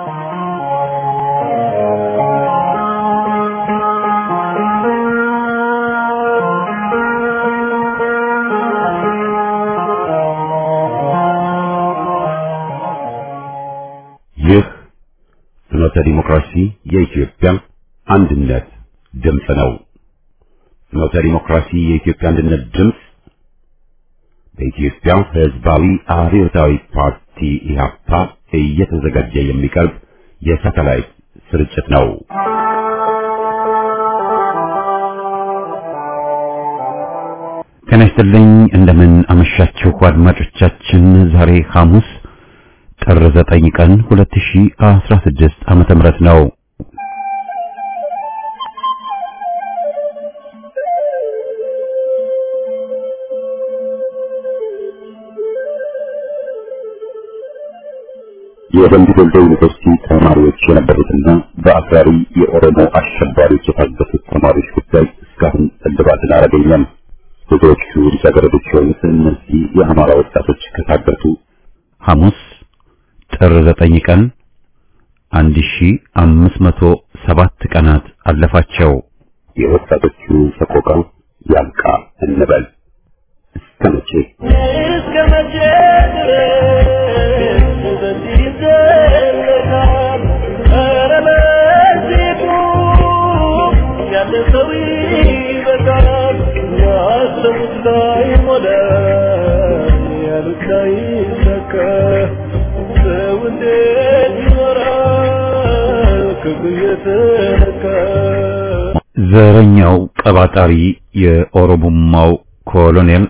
ይህ ፍኖተ ዲሞክራሲ የኢትዮጵያ አንድነት ድምፅ ነው። ፍኖተ ዲሞክራሲ የኢትዮጵያ አንድነት ድምፅ በኢትዮጵያ ሕዝባዊ አብዮታዊ ፓርቲ ኢህአፓ እየተዘጋጀ የሚቀርብ የሳተላይት ስርጭት ነው። ጤና ይስጥልኝ። እንደምን አመሻችሁ አድማጮቻችን። ዛሬ ሐሙስ ጥር 9 ቀን 2016 ዓመተ ምህረት ነው። የደምቢ ዶሎ ዩኒቨርሲቲ ተማሪዎች የነበሩትና በአክራሪ የኦሮሞ አሸባሪዎች የታገቱት ተማሪዎች ጉዳይ እስካሁን እልባትን አላገኘም። ብዙዎቹ ልጃገረዶች የሆኑት እነዚህ የአማራ ወጣቶች ከታገቱ ሐሙስ ጥር 9 ቀን 1507 ቀናት አለፋቸው። የወጣቶቹ ሰቆቃ ያልቃ እንበል እስከ መቼ እስከ መቼ ድረስ በዚህ ይዘለቃል? ኧረ በዚህ ቁም፣ ያለ ሰው ይበቃል። ያሰቡት ላይሞላ፣ ያሉት ላይሳካ፣ ሰው እንዴት ይኖራል ክፉ እየተነካ? ዘረኛው ቀባጣሪ የኦሮሞማው ኮሎኔል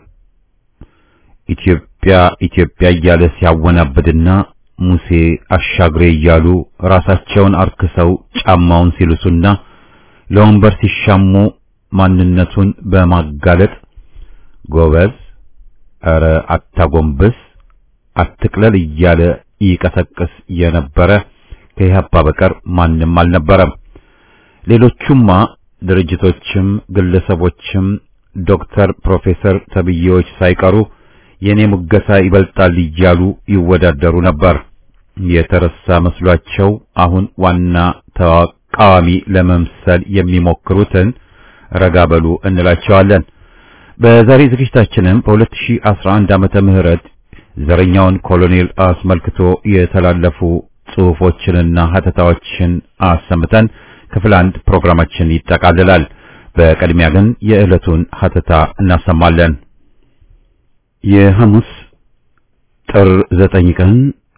ኢትዮጵያ ኢትዮጵያ እያለ ሲያወናብድና ሙሴ አሻግሬ እያሉ ራሳቸውን አርክሰው ጫማውን ሲልሱና ለወንበር ሲሻሙ ማንነቱን በማጋለጥ ጎበዝ፣ ኧረ አታጎንብስ፣ አትቅለል እያለ ይቀሰቅስ የነበረ ከኢህአፓ በቀር ማንም አልነበረም። ሌሎቹማ ድርጅቶችም ግለሰቦችም ዶክተር ፕሮፌሰር ተብዬዎች ሳይቀሩ የኔ ሙገሳ ይበልጣል እያሉ ይወዳደሩ ነበር። የተረሳ መስሏቸው አሁን ዋና ተቃዋሚ ለመምሰል የሚሞክሩትን ረጋ በሉ እንላቸዋለን። በዛሬ ዝግጅታችንም በ2011 ዓመተ ምህረት ዘረኛውን ኮሎኔል አስመልክቶ የተላለፉ ጽሑፎችንና ሀተታዎችን አሰምተን ክፍል አንድ ፕሮግራማችን ይጠቃልላል። በቅድሚያ ግን የዕለቱን ሀተታ እናሰማለን። የሐሙስ ጥር 9 ቀን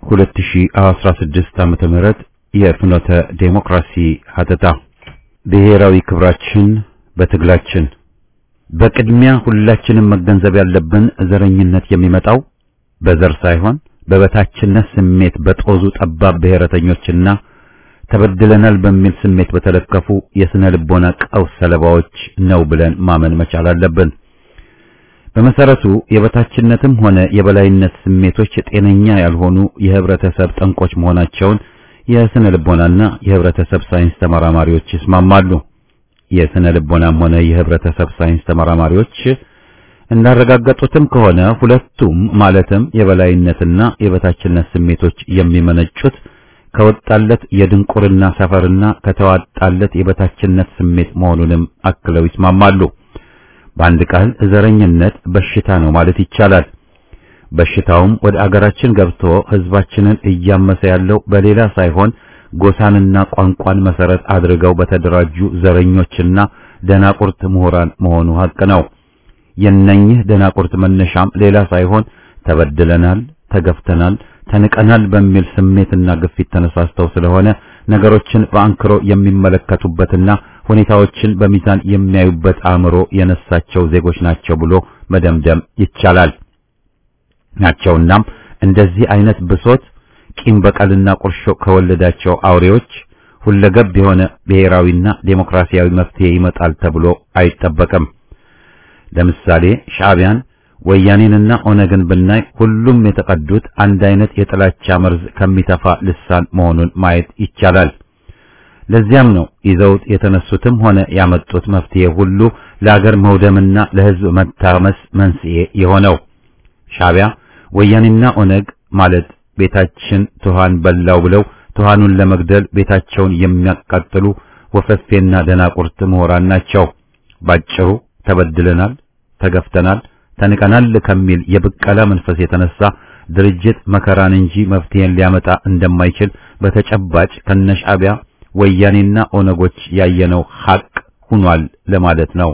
2016 ዓመተ ምህረት የፍኖተ ዴሞክራሲ ሀተታ ብሔራዊ ክብራችን በትግላችን በቅድሚያ ሁላችንም መገንዘብ ያለብን ዘረኝነት የሚመጣው በዘር ሳይሆን በበታችነት ስሜት በጦዙ ጠባብ ብሔረተኞችና ተበድለናል በሚል ስሜት በተለከፉ የስነ ልቦና ቀውስ ሰለባዎች ነው ብለን ማመን መቻል አለብን። በመሰረቱ የበታችነትም ሆነ የበላይነት ስሜቶች ጤነኛ ያልሆኑ የህብረተሰብ ጠንቆች መሆናቸውን የስነ ልቦናና የህብረተሰብ ሳይንስ ተመራማሪዎች ይስማማሉ። የስነ ልቦናም ሆነ የህብረተሰብ ሳይንስ ተመራማሪዎች እንዳረጋገጡትም ከሆነ ሁለቱም ማለትም የበላይነትና የበታችነት ስሜቶች የሚመነጩት ከወጣለት የድንቁርና ሰፈርና ከተዋጣለት የበታችነት ስሜት መሆኑንም አክለው ይስማማሉ። በአንድ ቃል ዘረኝነት በሽታ ነው ማለት ይቻላል። በሽታውም ወደ አገራችን ገብቶ ህዝባችንን እያመሰ ያለው በሌላ ሳይሆን ጎሳንና ቋንቋን መሰረት አድርገው በተደራጁ ዘረኞችና ደናቁርት ምሁራን መሆኑ ሀቅ ነው። የነኝህ ደናቁርት መነሻም ሌላ ሳይሆን ተበድለናል፣ ተገፍተናል፣ ተንቀናል በሚል ስሜትና ግፊት ተነሳስተው ስለሆነ ነገሮችን በአንክሮ የሚመለከቱበትና ሁኔታዎችን በሚዛን የሚያዩበት አእምሮ የነሳቸው ዜጎች ናቸው ብሎ መደምደም ይቻላል። ናቸውናም እንደዚህ አይነት ብሶት ቂም በቀልና ቁርሾ ከወለዳቸው አውሬዎች ሁለገብ የሆነ ብሔራዊና ዴሞክራሲያዊ መፍትሄ ይመጣል ተብሎ አይጠበቅም። ለምሳሌ ሻዕቢያን ወያኔንና ኦነግን ብናይ ሁሉም የተቀዱት አንድ አይነት የጥላቻ መርዝ ከሚተፋ ልሳን መሆኑን ማየት ይቻላል። ለዚያም ነው ይዘውት የተነሱትም ሆነ ያመጡት መፍትሄ ሁሉ ለአገር መውደምና ለሕዝብ መታመስ መንስኤ የሆነው። ሻዕቢያ ወያኔና ኦነግ ማለት ቤታችን ትኋን በላው ብለው ብዙሃኑን ለመግደል ቤታቸውን የሚያቃጥሉ ወፈፌና ደናቁርት ምሁራን ናቸው። ባጭሩ ተበድለናል፣ ተገፍተናል፣ ተንቀናል ከሚል የብቀላ መንፈስ የተነሳ ድርጅት መከራን እንጂ መፍትሄን ሊያመጣ እንደማይችል በተጨባጭ ከነሻዕቢያ ወያኔና ኦነጎች ያየነው ሐቅ ሆኗል ለማለት ነው።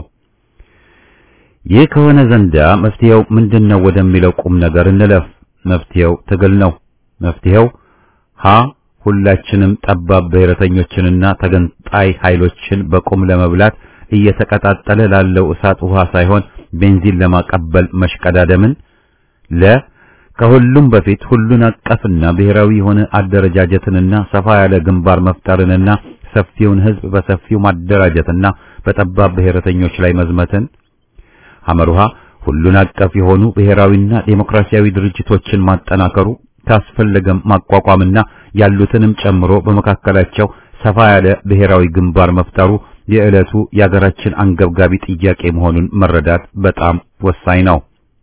ይህ ከሆነ ዘንዳ መፍትሄው ምንድነው ወደሚለው ቁም ነገር እንለፍ። መፍትሄው ትግል ነው። መፍትሄው ሀ ሁላችንም ጠባብ ብሔረተኞችንና ተገንጣይ ኃይሎችን በቁም ለመብላት እየተቀጣጠለ ላለው እሳት ውሃ ሳይሆን ቤንዚን ለማቀበል መሽቀዳደምን ለ ከሁሉም በፊት ሁሉን አቀፍና ብሔራዊ የሆነ አደረጃጀትንና ሰፋ ያለ ግንባር መፍጠርንና ሰፊውን ሕዝብ በሰፊው ማደራጀትና በጠባብ ብሔረተኞች ላይ መዝመትን ሐመሩሃ ሁሉን አቀፍ የሆኑ ብሔራዊና ዴሞክራሲያዊ ድርጅቶችን ማጠናከሩ ካስፈለገም ማቋቋምና ያሉትንም ጨምሮ በመካከላቸው ሰፋ ያለ ብሔራዊ ግንባር መፍጠሩ የዕለቱ የአገራችን አንገብጋቢ ጥያቄ መሆኑን መረዳት በጣም ወሳኝ ነው።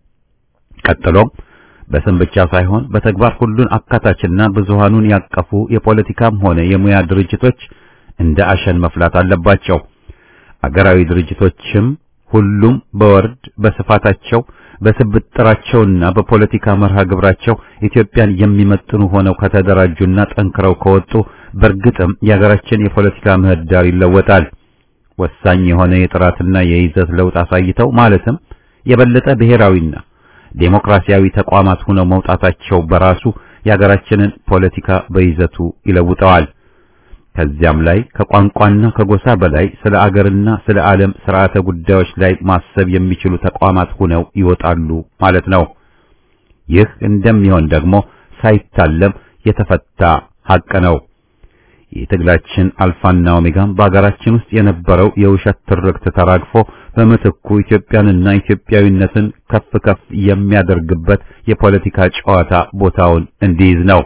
ቀጥሎም በስም ብቻ ሳይሆን በተግባር ሁሉን አካታችና ብዙሃኑን ያቀፉ የፖለቲካም ሆነ የሙያ ድርጅቶች እንደ አሸን መፍላት አለባቸው። አገራዊ ድርጅቶችም ሁሉም በወርድ በስፋታቸው በስብጥራቸውና በፖለቲካ መርሃ ግብራቸው ኢትዮጵያን የሚመጥኑ ሆነው ከተደራጁና ጠንክረው ከወጡ በእርግጥም የሀገራችን የፖለቲካ ምህዳር ይለወጣል። ወሳኝ የሆነ የጥራትና የይዘት ለውጥ አሳይተው ማለትም የበለጠ ብሔራዊና ዴሞክራሲያዊ ተቋማት ሆነው መውጣታቸው በራሱ የሀገራችንን ፖለቲካ በይዘቱ ይለውጠዋል። ከዚያም ላይ ከቋንቋና ከጎሳ በላይ ስለ አገርና ስለ ዓለም ስርዓተ ጉዳዮች ላይ ማሰብ የሚችሉ ተቋማት ሆነው ይወጣሉ ማለት ነው። ይህ እንደሚሆን ደግሞ ሳይታለም የተፈታ ሐቅ ነው። የትግላችን አልፋና ኦሜጋም በአገራችን ውስጥ የነበረው የውሸት ትርክት ተራግፎ በምትኩ ኢትዮጵያንና ኢትዮጵያዊነትን ከፍ ከፍ የሚያደርግበት የፖለቲካ ጨዋታ ቦታውን እንዲይዝ ነው።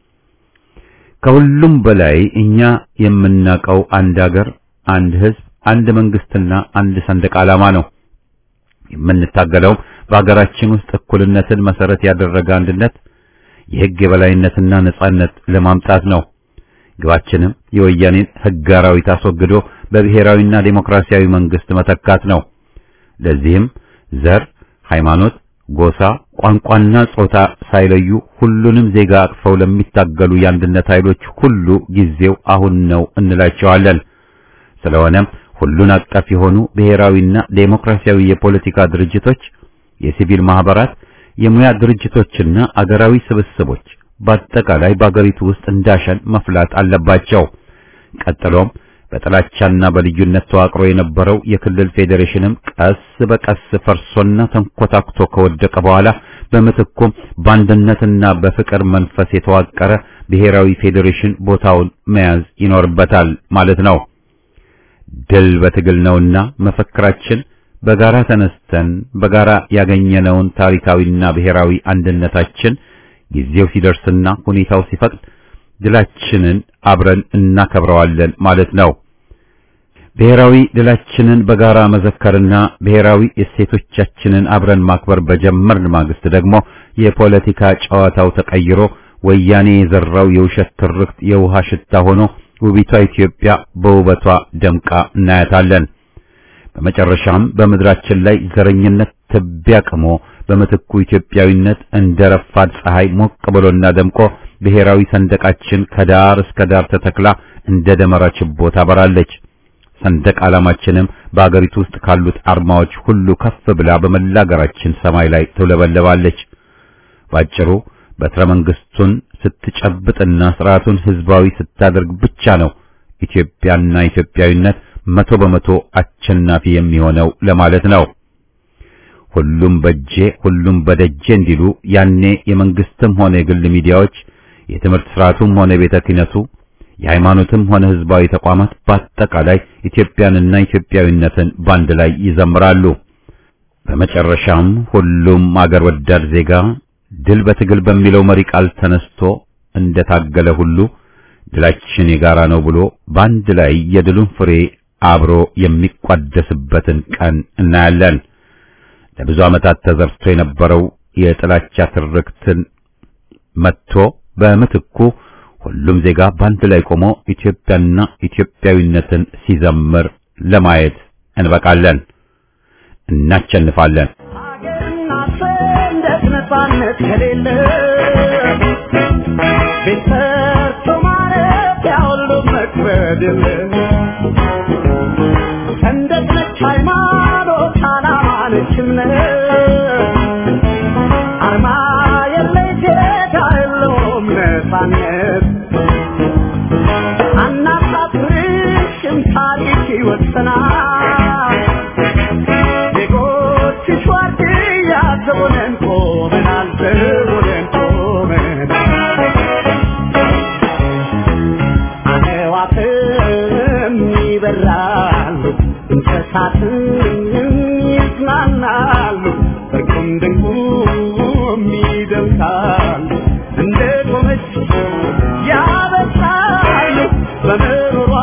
ከሁሉም በላይ እኛ የምናውቀው አንድ አገር፣ አንድ ሕዝብ፣ አንድ መንግስትና አንድ ሰንደቅ ዓላማ ነው። የምንታገለው በአገራችን ውስጥ እኩልነትን መሰረት ያደረገ አንድነት፣ የሕግ የበላይነትና ነጻነት ለማምጣት ነው። ግባችንም የወያኔን ሕግ አራዊት አስወግዶ በብሔራዊና ዴሞክራሲያዊ መንግስት መተካት ነው። ለዚህም ዘር፣ ሃይማኖት፣ ጎሳ፣ ቋንቋና ጾታ ሳይለዩ ሁሉንም ዜጋ አቅፈው ለሚታገሉ የአንድነት ኃይሎች ሁሉ ጊዜው አሁን ነው እንላቸዋለን። ስለሆነም ሁሉን አቀፍ የሆኑ ብሔራዊና ዴሞክራሲያዊ የፖለቲካ ድርጅቶች፣ የሲቪል ማህበራት፣ የሙያ ድርጅቶችና አገራዊ ስብስቦች በአጠቃላይ በአገሪቱ ውስጥ እንዳሸን መፍላት አለባቸው። ቀጥሎም በጥላቻና በልዩነት ተዋቅሮ የነበረው የክልል ፌዴሬሽንም ቀስ በቀስ ፈርሶና ተንኮታክቶ ከወደቀ በኋላ በምትኩም በአንድነትና በፍቅር መንፈስ የተዋቀረ ብሔራዊ ፌዴሬሽን ቦታውን መያዝ ይኖርበታል ማለት ነው። ድል በትግል ነውና መፈክራችን በጋራ ተነስተን በጋራ ያገኘነውን ታሪካዊና ብሔራዊ አንድነታችን ጊዜው ሲደርስና ሁኔታው ሲፈቅድ ድላችንን አብረን እናከብረዋለን ማለት ነው። ብሔራዊ ድላችንን በጋራ መዘከርና ብሔራዊ እሴቶቻችንን አብረን ማክበር በጀመርን ማግስት ደግሞ የፖለቲካ ጨዋታው ተቀይሮ ወያኔ የዘራው የውሸት ትርክት የውሃ ሽታ ሆኖ ውቢቷ ኢትዮጵያ በውበቷ ደምቃ እናያታለን። በመጨረሻም በምድራችን ላይ ዘረኝነት ትቢያ ቅሞ በምትኩ ኢትዮጵያዊነት እንደ ረፋድ ፀሐይ ሞቅ ብሎና ደምቆ ብሔራዊ ሰንደቃችን ከዳር እስከ ዳር ተተክላ እንደ ደመራ ችቦ ታበራለች። ሰንደቅ ዓላማችንም በአገሪቱ ውስጥ ካሉት አርማዎች ሁሉ ከፍ ብላ በመላ አገራችን ሰማይ ላይ ትውለበለባለች። ባጭሩ በትረ መንግስቱን ስትጨብጥና ስርዓቱን ህዝባዊ ስታደርግ ብቻ ነው ኢትዮጵያና ኢትዮጵያዊነት መቶ በመቶ አሸናፊ የሚሆነው ለማለት ነው። ሁሉም በጄ ሁሉም በደጄ እንዲሉ ያኔ የመንግስትም ሆነ የግል ሚዲያዎች፣ የትምህርት ስርዓቱም ሆነ ቤተ ክህነቱ፣ የሃይማኖትም ሆነ ህዝባዊ ተቋማት በአጠቃላይ ኢትዮጵያንና ኢትዮጵያዊነትን ባንድ ላይ ይዘምራሉ። በመጨረሻም ሁሉም አገር ወዳድ ዜጋ ድል በትግል በሚለው መሪ ቃል ተነስቶ እንደታገለ ሁሉ ድላችን የጋራ ነው ብሎ በአንድ ላይ የድሉን ፍሬ አብሮ የሚቋደስበትን ቀን እናያለን። ለብዙ ዓመታት ተዘርቶ የነበረው የጥላቻ ትርክትን መጥቶ በምትኩ ሁሉም ዜጋ በአንድ ላይ ቆሞ ኢትዮጵያና ኢትዮጵያዊነትን ሲዘምር ለማየት እንበቃለን። እናቸንፋለን። ሀገርና ሰንደቅ ነፃነት ከሌለ ቤት ሰርቶ ማረፊያ ሁሉ መክበድ የለ ሰንደቅ ነች ሃይማኖት፣ ዓላማ ነች እምነት አርማ የለይ ዜጋ የለውም ነፃነት አናሳፍርሽም ታሪክ ይወሰናል ዜጎችሽ ዋርድያ ዘቦነን ቆመናል ዘቦነን ቆመናል አዕዋፍም ይበራሉ እንስሳትም ይዝናናሉ እርቁም ድንቁም ይደምቃሉ እንደ ቆመች ያበሳሉ በምሮሯ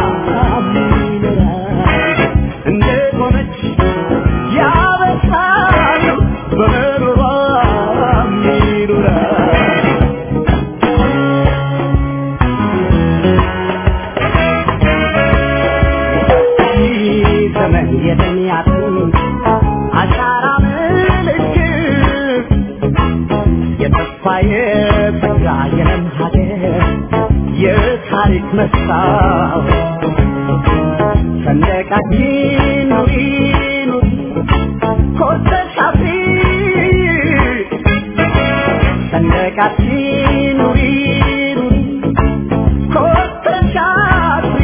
ይኖራሉ እንደ ቆመች ያበሳሉ በምሮሯ ይኖራሉ ዘመን የተሚያትን አሻራ ምልክት የተስፋ የጸጋ የለም ሀገር የታሪክ መስታወት ሰንደቃችን ኑሪ ኑሪ ኮርተሽ አፍሪ ሰንደቃችን ኑሪ ኑሪ ኮርተሽ አፍሪ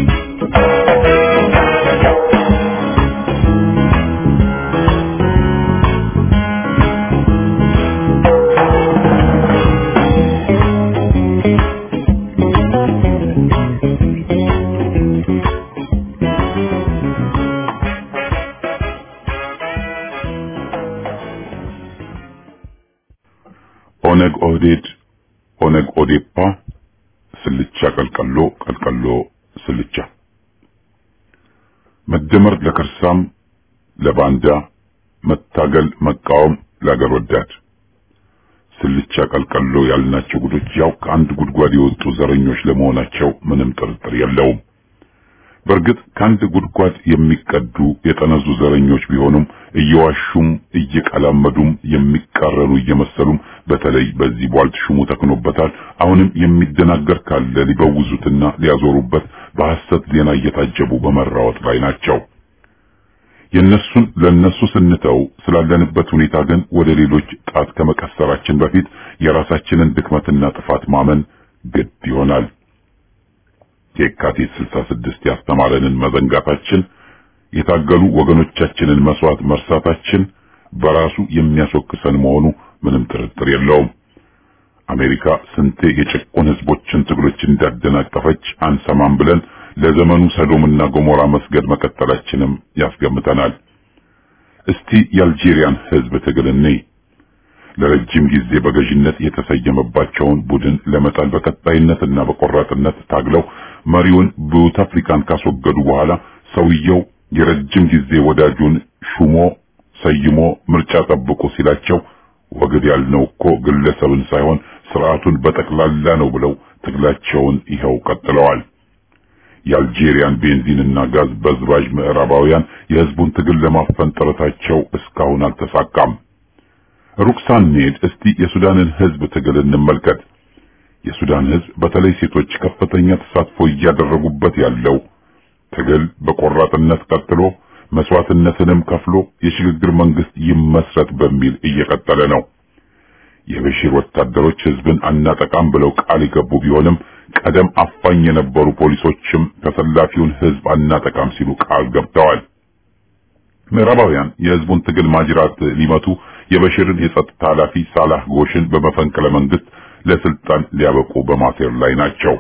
ኦነግ ኦህዴድ፣ ኦነግ ኦዴፓ፣ ስልቻ ቀልቀሎ፣ ቀልቀሎ ስልቻ፣ መደመር ለከርሳም ለባንዳ፣ መታገል መቃወም ለአገር ወዳድ። ስልቻ ቀልቀሎ ያልናቸው ጉዶች ያው ከአንድ ጉድጓድ የወጡ ዘረኞች ለመሆናቸው ምንም ጥርጥር የለውም። በእርግጥ ከአንድ ጉድጓድ የሚቀዱ የጠነዙ ዘረኞች ቢሆኑም እየዋሹም እየቀላመዱም የሚቃረኑ እየመሰሉም በተለይ በዚህ ቧልት ሹሙ ተክኖበታል። አሁንም የሚደናገር ካለ ሊበውዙትና ሊያዞሩበት በሐሰት ዜና እየታጀቡ በመራወጥ ላይ ናቸው። የነሱን ለነሱ ስንተው ስላለንበት ሁኔታ ግን ወደ ሌሎች ጣት ከመቀሰራችን በፊት የራሳችንን ድክመትና ጥፋት ማመን ግድ ይሆናል። የካቲት 66 ያስተማረንን መዘንጋታችን፣ የታገሉ ወገኖቻችንን መስዋዕት መርሳታችን በራሱ የሚያስወቅሰን መሆኑ ምንም ጥርጥር የለውም። አሜሪካ ስንቴ የጭቁን ህዝቦችን ትግሎች እንዳደናቀፈች አንሰማም ብለን ለዘመኑ ሰዶምና ጎሞራ መስገድ መቀጠላችንም ያስገምተናል። እስቲ የአልጄሪያን ህዝብ ትግል እንይ። ለረጅም ጊዜ በገዥነት የተሰየመባቸውን ቡድን ለመጣል በቀጣይነትና በቆራጥነት ታግለው መሪውን ቡታፍሪካን ካስወገዱ በኋላ ሰውየው የረጅም ጊዜ ወዳጁን ሹሞ ሰይሞ ምርጫ ጠብቁ ሲላቸው ወግድ ያልነው እኮ ግለሰብን ሳይሆን ስርዓቱን በጠቅላላ ነው ብለው ትግላቸውን ይኸው ቀጥለዋል። የአልጄሪያን ቤንዚንና ጋዝ በዝባዥ ምዕራባውያን የህዝቡን ትግል ለማፈን ጥረታቸው እስካሁን አልተሳካም። ሩቅ ሳንሄድ እስቲ የሱዳንን ህዝብ ትግል እንመልከት። የሱዳን ህዝብ በተለይ ሴቶች ከፍተኛ ተሳትፎ እያደረጉበት ያለው ትግል በቆራጥነት ቀጥሎ መስዋዕትነትንም ከፍሎ የሽግግር መንግስት ይመስረት በሚል እየቀጠለ ነው። የበሺር ወታደሮች ህዝብን አናጠቃም ብለው ቃል የገቡ ቢሆንም ቀደም አፋኝ የነበሩ ፖሊሶችም ተሰላፊውን ህዝብ አናጠቃም ሲሉ ቃል ገብተዋል። ምዕራባውያን የህዝቡን ትግል ማጅራት ሊመቱ የበሽርን የጸጥታ ኃላፊ ሳላህ ጎሽን በመፈንቅለ መንግስት ለስልጣን ሊያበቁ በማሴር ላይ ናቸው።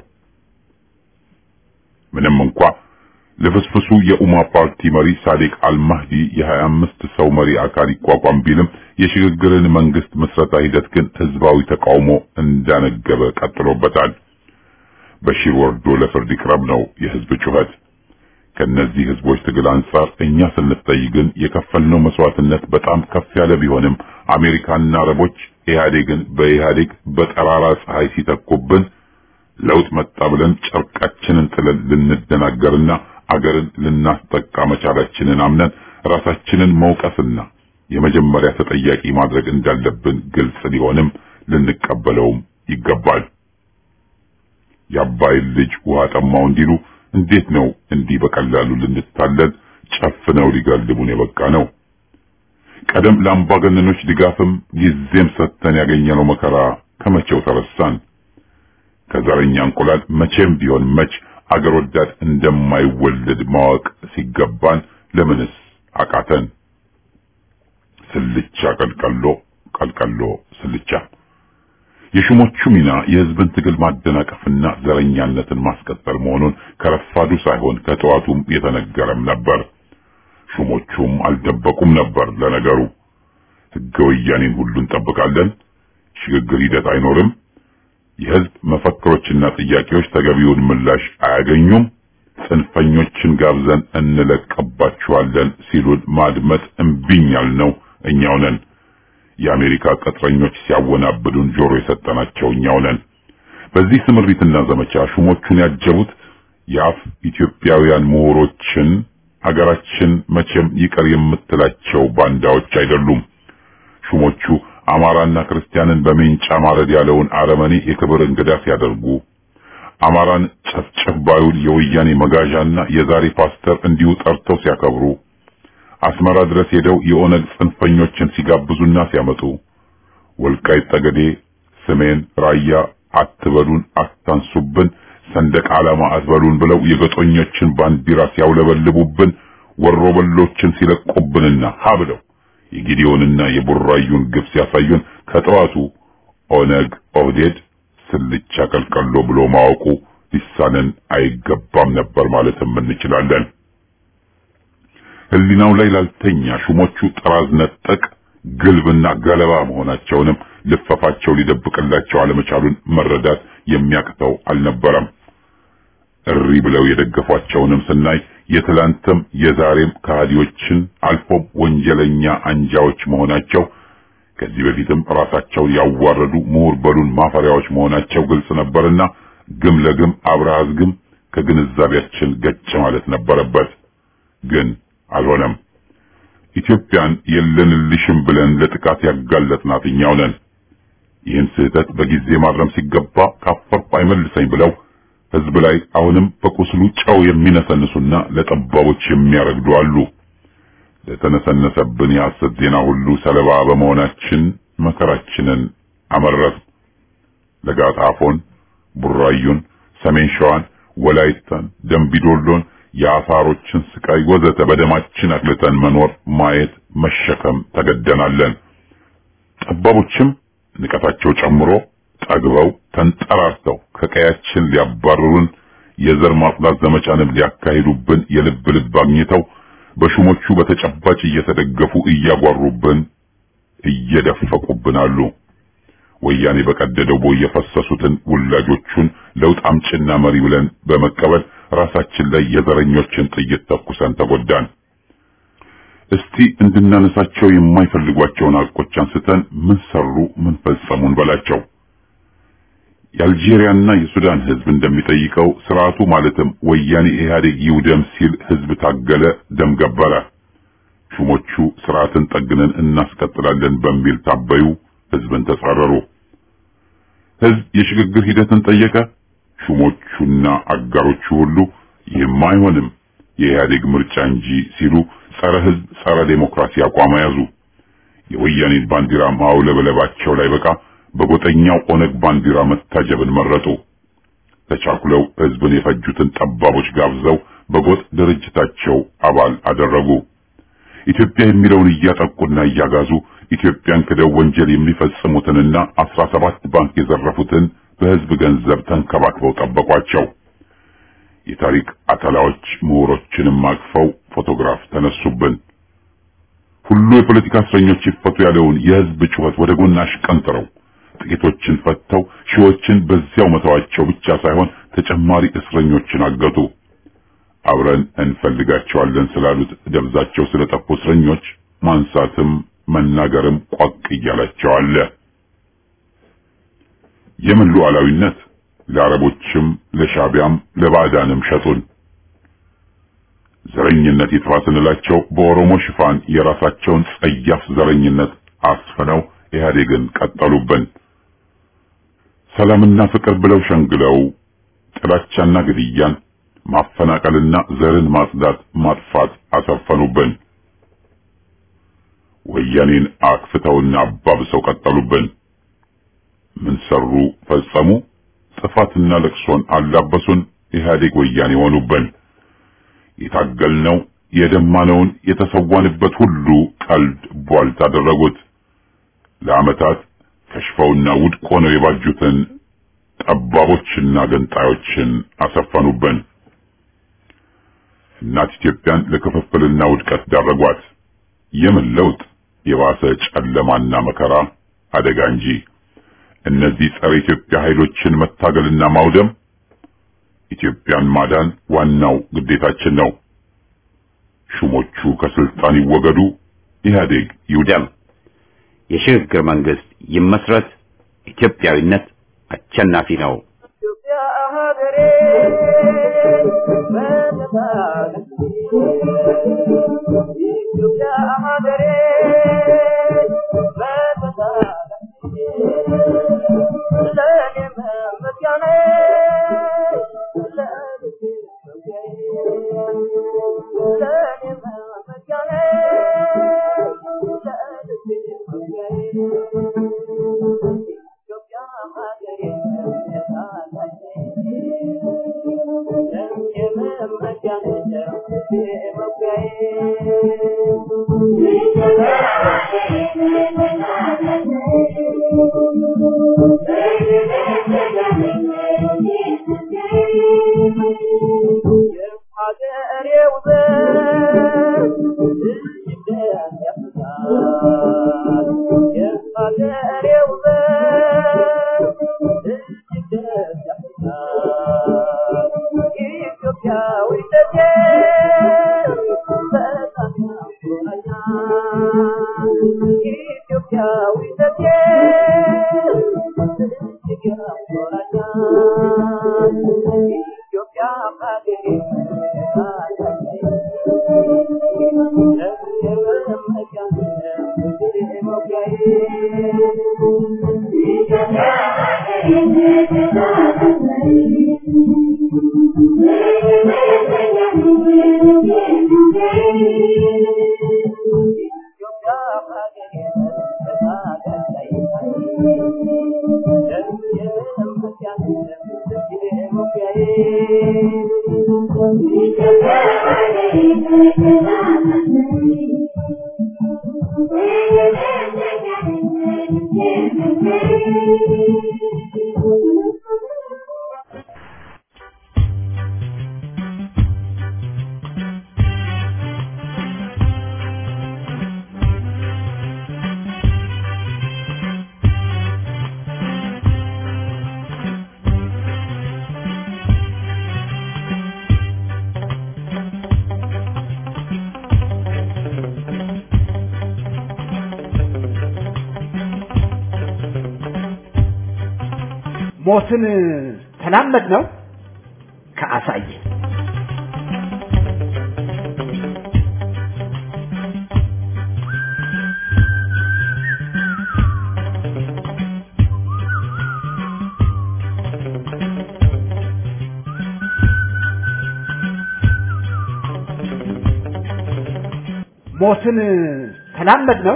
ምንም እንኳ ለፍስፍሱ የኡማ ፓርቲ መሪ ሳዲቅ አልማህዲ የ25 ሰው መሪ አካል ይቋቋም ቢልም የሽግግርን መንግስት ምስረታ ሂደት ግን ህዝባዊ ተቃውሞ እንዳነገበ ቀጥሎበታል። በሺር ወርዶ ለፍርድ ይቅረብ ነው የህዝብ ጩኸት። ከነዚህ ህዝቦች ትግል አንጻር እኛ ስንታይ ግን የከፈልነው መስዋዕትነት በጣም ከፍ ያለ ቢሆንም አሜሪካና አረቦች ኢህአዴግን በኢህአዴግ በጠራራ ፀሐይ ሲተኩብን ለውጥ መጣ ብለን ጨርቃችንን ጥለን ልንደናገርና አገርን ልናስጠቃ መቻላችንን አምነን ራሳችንን መውቀስና የመጀመሪያ ተጠያቂ ማድረግ እንዳለብን ግልጽ ሊሆንም ልንቀበለውም ይገባል። የአባይን ልጅ ውሃ ጠማው እንዲሉ እንዴት ነው እንዲህ በቀላሉ ልንታለል ጨፍነው ሊጋልቡን የበቃ ነው? ቀደም ለአምባገነኖች ድጋፍም ጊዜም ሰጥተን ያገኘነው መከራ ከመቼው ተረሳን? ከዘረኛ እንቁላል መቼም ቢሆን መች አገር ወዳድ እንደማይወለድ ማወቅ ሲገባን ለምንስ አቃተን? ስልቻ ቀልቀሎ ቀልቀሎ ስልቻ። የሹሞቹ ሚና የህዝብን ትግል ማደናቀፍና ዘረኛነትን ማስቀጠል መሆኑን ከረፋዱ ሳይሆን ከጠዋቱም የተነገረም ነበር። ሹሞቹም አልደበቁም ነበር። ለነገሩ ህገ ወያኔን ሁሉ እንጠብቃለን፣ ሽግግር ሂደት አይኖርም፣ የህዝብ መፈክሮችና ጥያቄዎች ተገቢውን ምላሽ አያገኙም፣ ጽንፈኞችን ጋብዘን እንለቀባችኋለን ሲሉን ማድመጥ እምቢኝ ያልነው እኛው ነን። የአሜሪካ ቅጥረኞች ሲያወናብዱን ጆሮ የሰጠናቸው እኛው ነን። በዚህ ስምሪትና ዘመቻ ሹሞቹን ያጀቡት የአፍ ኢትዮጵያውያን ምሁሮችን ሀገራችን መቼም ይቀር የምትላቸው ባንዳዎች አይደሉም። ሹሞቹ አማራና ክርስቲያንን በሜንጫ ማረድ ያለውን አረመኔ የክብር እንግዳ ሲያደርጉ አማራን ጨፍጨፍ ባዩን የወያኔ መጋዣና የዛሬ ፓስተር እንዲሁ ጠርተው ሲያከብሩ አስመራ ድረስ ሄደው የኦነግ ጽንፈኞችን ሲጋብዙና ሲያመጡ ወልቃይት ጠገዴ፣ ሰሜን ራያ አትበሉን፣ አታንሱብን፣ ሰንደቅ ዓላማ አትበሉን ብለው የገጦኞችን ባንዲራ ሲያውለበልቡብን ወሮበሎችን ሲለቁብንና ሀ ብለው የጊዲዮንና የቡራዩን ግብ ሲያሳዩን ከጠዋቱ ኦነግ ኦህዴድ ስልቻ ቀልቀሎ ብሎ ማወቁ ሊሳነን አይገባም ነበር ማለትም እንችላለን። ህሊናው ላይ ላልተኛ ሹሞቹ ጥራዝ ነጠቅ ግልብና ገለባ መሆናቸውንም ልፈፋቸው ሊደብቅላቸው አለመቻሉን መረዳት የሚያቅተው አልነበረም። እሪ ብለው የደገፏቸውንም ስናይ የትላንትም የዛሬም ከሃዲዎችን አልፎም ወንጀለኛ አንጃዎች መሆናቸው ከዚህ በፊትም ራሳቸውን ያዋረዱ ምሁር በሉን ማፈሪያዎች መሆናቸው ግልጽ ነበርና ግም ለግም አብረሃዝ ግም ከግንዛቤያችን ገጭ ማለት ነበረበት። ግን አልሆነም። ኢትዮጵያን የለንልሽም ብለን ለጥቃት ያጋለጥናት እኛው ነን። ይህን ስህተት በጊዜ ማረም ሲገባ ካፈርኩ አይመልሰኝ ብለው ህዝብ ላይ አሁንም በቁስሉ ጨው የሚነሰንሱና ለጠባቦች የሚያረግዱ አሉ። ለተነሰነሰብን የሐሰት ዜና ሁሉ ሰለባ በመሆናችን መከራችንን አመረር። ለጋጣፎን፣ ቡራዩን፣ ሰሜን ሸዋን፣ ወላይታን፣ ደምቢዶሎን የአፋሮችን ስቃይ ወዘተ በደማችን አቅልጠን መኖር ማየት መሸከም ተገደናለን። ጠባቦችም ንቀታቸው ጨምሮ ጠግበው ተንጠራርተው ከቀያችን ሊያባርሩን የዘር ማጽዳት ዘመቻንም ሊያካሂዱብን የልብ ልብ አግኝተው በሹሞቹ በተጨባጭ እየተደገፉ እያጓሩብን እየደፈቁብን አሉ። ወያኔ በቀደደው ቦይ የፈሰሱትን ውላጆቹን ለውጥ አምጭና መሪ ብለን በመቀበል ራሳችን ላይ የዘረኞችን ጥይት ተኩሰን ተጎዳን። እስቲ እንድናነሳቸው የማይፈልጓቸውን ሐቆች አንስተን ምን ሰሩ፣ ምን ፈጸሙን በላቸው። የአልጄሪያና የሱዳን ህዝብ እንደሚጠይቀው ስርዓቱ ማለትም ወያኔ ኢህአዴግ ይውደም ሲል ህዝብ ታገለ፣ ደም ገበረ። ሹሞቹ ስርዓትን ጠግነን እናስቀጥላለን በሚል ታበዩ፣ ህዝብን ተጻረሩ። ህዝብ የሽግግር ሂደትን ጠየቀ። ሹሞቹና አጋሮቹ ሁሉ ይህም አይሆንም የኢህአዴግ ምርጫ እንጂ ሲሉ ጸረ ህዝብ፣ ጸረ ዴሞክራሲ አቋም ያዙ። የወያኔን ባንዲራ ማውለበለባቸው ላይ በቃ በጎጠኛው ኦነግ ባንዲራ መታጀብን መረጡ። ተቻኩለው ህዝብን የፈጁትን ጠባቦች ጋብዘው በጎጥ ድርጅታቸው አባል አደረጉ። ኢትዮጵያ የሚለውን እያጠቁና እያጋዙ ኢትዮጵያን ክደው ወንጀል የሚፈጽሙትንና አስራ ሰባት ባንክ የዘረፉትን በህዝብ ገንዘብ ተንከባክበው ጠበቋቸው። የታሪክ አተላዎች ምሁሮችንም አቅፈው ፎቶግራፍ ተነሱብን። ሁሉ የፖለቲካ እስረኞች ይፈቱ ያለውን የህዝብ ጩኸት ወደ ጎን አሽቀንጥረው ጥቂቶችን ፈተው ሺዎችን በዚያው መተዋቸው ብቻ ሳይሆን ተጨማሪ እስረኞችን አገቱ። አብረን እንፈልጋቸዋለን ስላሉት ደብዛቸው ስለጠፉ እስረኞች ማንሳትም መናገርም ቋቅ እያላቸው አለ። የምን ሉዓላዊነት ለአረቦችም ለሻቢያም ለባዕዳንም ሸጡን። ዘረኝነት ይጥፋ ስንላቸው በኦሮሞ ሽፋን የራሳቸውን ጸያፍ ዘረኝነት አስፍነው ኢህአዴግን ቀጠሉብን። ሰላምና ፍቅር ብለው ሸንግለው ጥላቻና ግድያን፣ ማፈናቀልና ዘርን ማጽዳት ማጥፋት አሰፈኑብን። ወያኔን አክፍተውና አባብሰው ቀጠሉብን። ምን ሰሩ ፈጸሙ? ጥፋትና ለቅሶን አላበሱን። ኢህአዴግ ወያኔ ሆኑብን። የታገልነው የደማነውን የተሰዋንበት ሁሉ ቀልድ ቧልት አደረጉት። ለዓመታት ከሽፈውና ውድቅ ሆነው የባጁትን ጠባቦችና ገንጣዮችን አሰፈኑብን። እናት ኢትዮጵያን ለክፍፍልና ውድቀት ዳረጓት። የምን ለውጥ? የባሰ ጨለማና መከራ አደጋ እንጂ። እነዚህ ጸረ ኢትዮጵያ ኃይሎችን መታገልና ማውደም ኢትዮጵያን ማዳን ዋናው ግዴታችን ነው። ሹሞቹ ከስልጣን ይወገዱ፣ ኢህአዴግ ይውደም፣ የሽግግር መንግስት ይመስረት። ኢትዮጵያዊነት አሸናፊ ነው። ኢትዮጵያ ሀገሬ በነፃነት ኢትዮጵያ ሀገሬ በነፃነት ለእኔ መመኪያ ነሽ፣ ለልቤ መውጊያዬ። ለእኔ መመኪያ ነሽ፣ ለልቤ መውጊያዬ። ኢትዮጵያ ሀገሬ የሀገሬው ዘር እጅግ ያፍራል። የሀገሬው ዘር እጅግ ያፍራል። ኢትዮጵያዊነቴ በጣም ያኮራኛል። ኢትዮጵያዊነቴ እጅግ ያኮራኛል። ኢትዮጵያ ሀገሬ ሞትን ተላመድ ነው ከአሳየ ሞትን ተላመድ ነው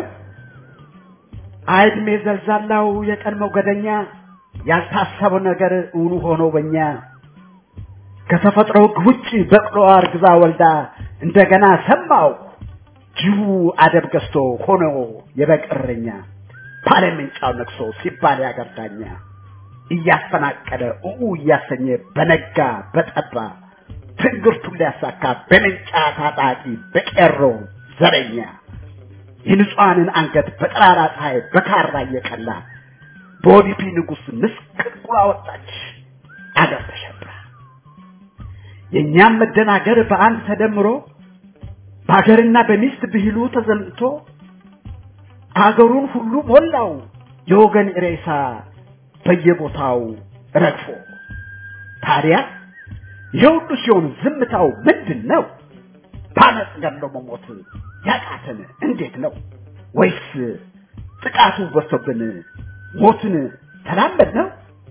አይድሜ ዘልዛላው የቀን ሞገደኛ ያልታሰበው ነገር እውኑ ሆኖ በኛ ከተፈጥሮ ሕግ ውጭ በቅሎ አርግዛ ወልዳ እንደገና ሰማው ጅቡ አደብ ገዝቶ ሆኖ የበቀረኛ ባለምንጫው ነግሶ ሲባል ያገር ዳኛ እያፈናቀለ ኡኡ እያሰኘ በነጋ በጠባ ትንግርቱን ሊያሳካ በምንጫ ታጣቂ በቄሮ ዘረኛ የንጹሐንን አንገት በጠራራ ፀሐይ በካራ እየቀላ በኦዲፒ ንጉሥ ምስቅልቁላ ወጣች አገር ተሸብራ። የእኛም መደናገር በአንድ ተደምሮ በሀገርና በሚስት ብሂሉ ተዘምቶ አገሩን ሁሉ ሞላው የወገን ሬሳ በየቦታው ረግፎ ታዲያ ይሄ ሁሉ ሲሆን ዝምታው ምንድን ነው? በአመፅ ገድሎ መሞት ያቃተን እንዴት ነው? ወይስ ጥቃቱ በዝቶብን ሞትን ተላመድ ነው?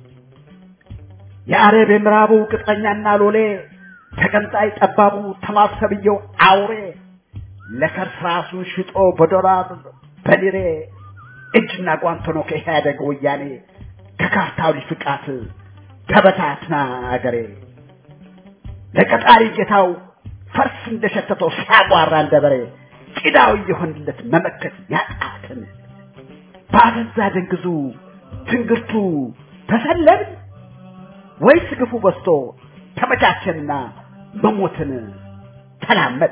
የአረብ የምዕራቡ ቅጥረኛና ሎሌ ተቀንጣይ ጠባቡ ተማሰብየው አውሬ ለከርስ ራሱን ሽጦ በዶላር በሊሬ እጅና ጓንት ሆኖ ከኢህአደግ ወያኔ ከካርታው ሊፍቃት ተበታትና አገሬ ለቀጣሪ ጌታው ፈርስ እንደሸተተው ሲያጓራ እንደ በሬ ጭዳው እየሆንለት መመከት ያቃትን ባገዛ ደንግዙ ትንግርቱ ተሰለብን ወይስ ግፉ በዝቶ ተመቻቸንና መሞትን ተላመድ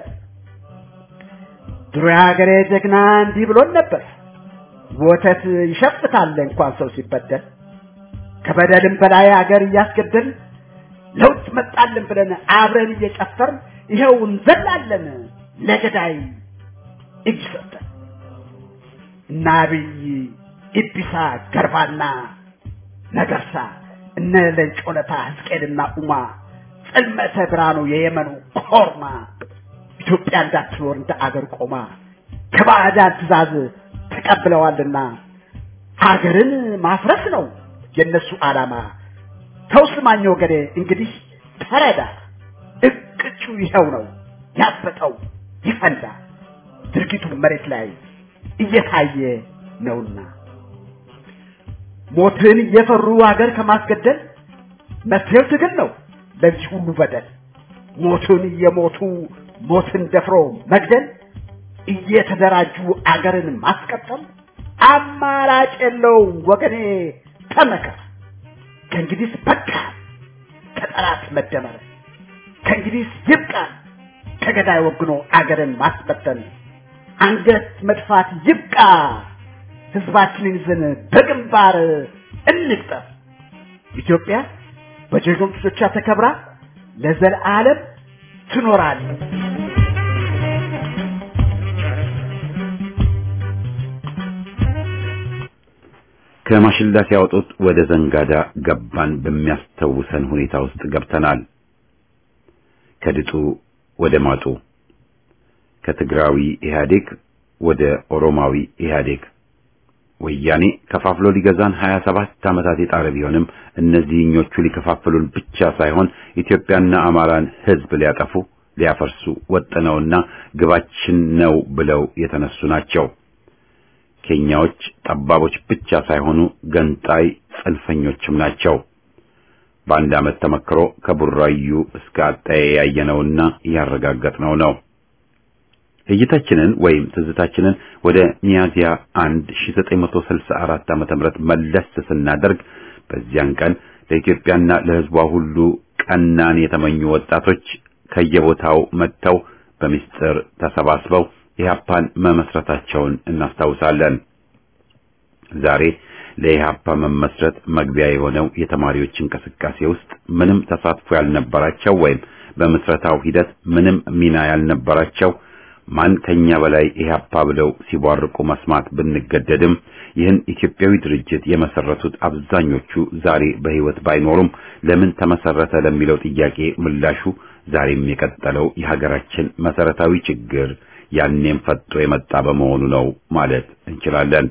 ድሮ የሀገሬ ጀግና እንዲህ ብሎን ነበር ወተት ይሸፍታል እንኳን ሰው ሲበደል ከበደልም በላይ አገር እያስገደል ለውጥ መጣልን ብለን አብረን እየጨፈርን ይኸው እንዘላለን ለገዳይ እጅ ሰጠን እና አብይ ኢቢሳ ገርባና ነገርሳ እነ ለንጮለታ ሕዝቅኤልና ኡማ ጽልመተ ብርሃኑ የየመኑ ኮርማ ኢትዮጵያ እንዳትኖር እንደ አገር ቆማ ከባዕዳን ትእዛዝ ተቀብለዋልና አገርን ማፍረስ ነው የነሱ ዓላማ። ተው ስማኝ ወገኔ እንግዲህ ተረዳ፣ እቅጩ ይኸው ነው ያበጠው ይፈንዳ፣ ድርጊቱ መሬት ላይ እየታየ ነውና ሞትን እየፈሩ አገር ከማስገደል መፍትሄው ትግል ነው ለዚህ ሁሉ በደል። ሞትን እየሞቱ ሞትን ደፍሮ መግደል እየተደራጁ አገርን ማስቀጠል አማራጭ የለውም ወገኔ ተመከር። ከእንግዲህ በቃ ከጠላት መደመር፣ ከእንግዲህ ይብቃ ከገዳይ ወግኖ አገርን ማስበተን፣ አንገት መድፋት ይብቃ። ህዝባችንን ይዘን በግንባር እንቅጠር። ኢትዮጵያ በጀግኖቿ ተከብራ ለዘለዓለም ትኖራለች። ከማሽላ ሲያወጡት ወደ ዘንጋዳ ገባን በሚያስተውሰን ሁኔታ ውስጥ ገብተናል። ከድጡ ወደ ማጡ፣ ከትግራዊ ኢህአዴግ ወደ ኦሮማዊ ኢህአዴግ። ወያኔ ከፋፍሎ ሊገዛን 27 ዓመታት የጣረ ቢሆንም እነዚህኞቹ ሊከፋፍሉን ብቻ ሳይሆን ኢትዮጵያና አማራን ህዝብ ሊያጠፉ ሊያፈርሱ ወጥነውና ግባችን ነው ብለው የተነሱ ናቸው። ኬንያዎች ጠባቦች ብቻ ሳይሆኑ ገንጣይ ጽንፈኞችም ናቸው። በአንድ ዓመት ተመክሮ ከቡራዩ እስከ አጣዬ ያየነውና ያረጋገጥነው ነው። እይታችንን ወይም ትዝታችንን ወደ ሚያዝያ 1 1964 ዓመተ ምህረት መለስ ስናደርግ በዚያን ቀን ለኢትዮጵያና ለሕዝቧ ሁሉ ቀናን የተመኙ ወጣቶች ከየቦታው መጥተው በምስጢር ተሰባስበው ኢህአፓን መመስረታቸውን እናስታውሳለን። ዛሬ ለኢህአፓ መመስረት መግቢያ የሆነው የተማሪዎች እንቅስቃሴ ውስጥ ምንም ተሳትፎ ያልነበራቸው ወይም በምስረታው ሂደት ምንም ሚና ያልነበራቸው ማን ከኛ በላይ ኢህአፓ ብለው ሲቧርቁ መስማት ብንገደድም ይህን ኢትዮጵያዊ ድርጅት የመሰረቱት አብዛኞቹ ዛሬ በህይወት ባይኖሩም ለምን ተመሰረተ ለሚለው ጥያቄ ምላሹ ዛሬም የቀጠለው የሀገራችን መሰረታዊ ችግር ያኔም ፈጦ የመጣ በመሆኑ ነው ማለት እንችላለን።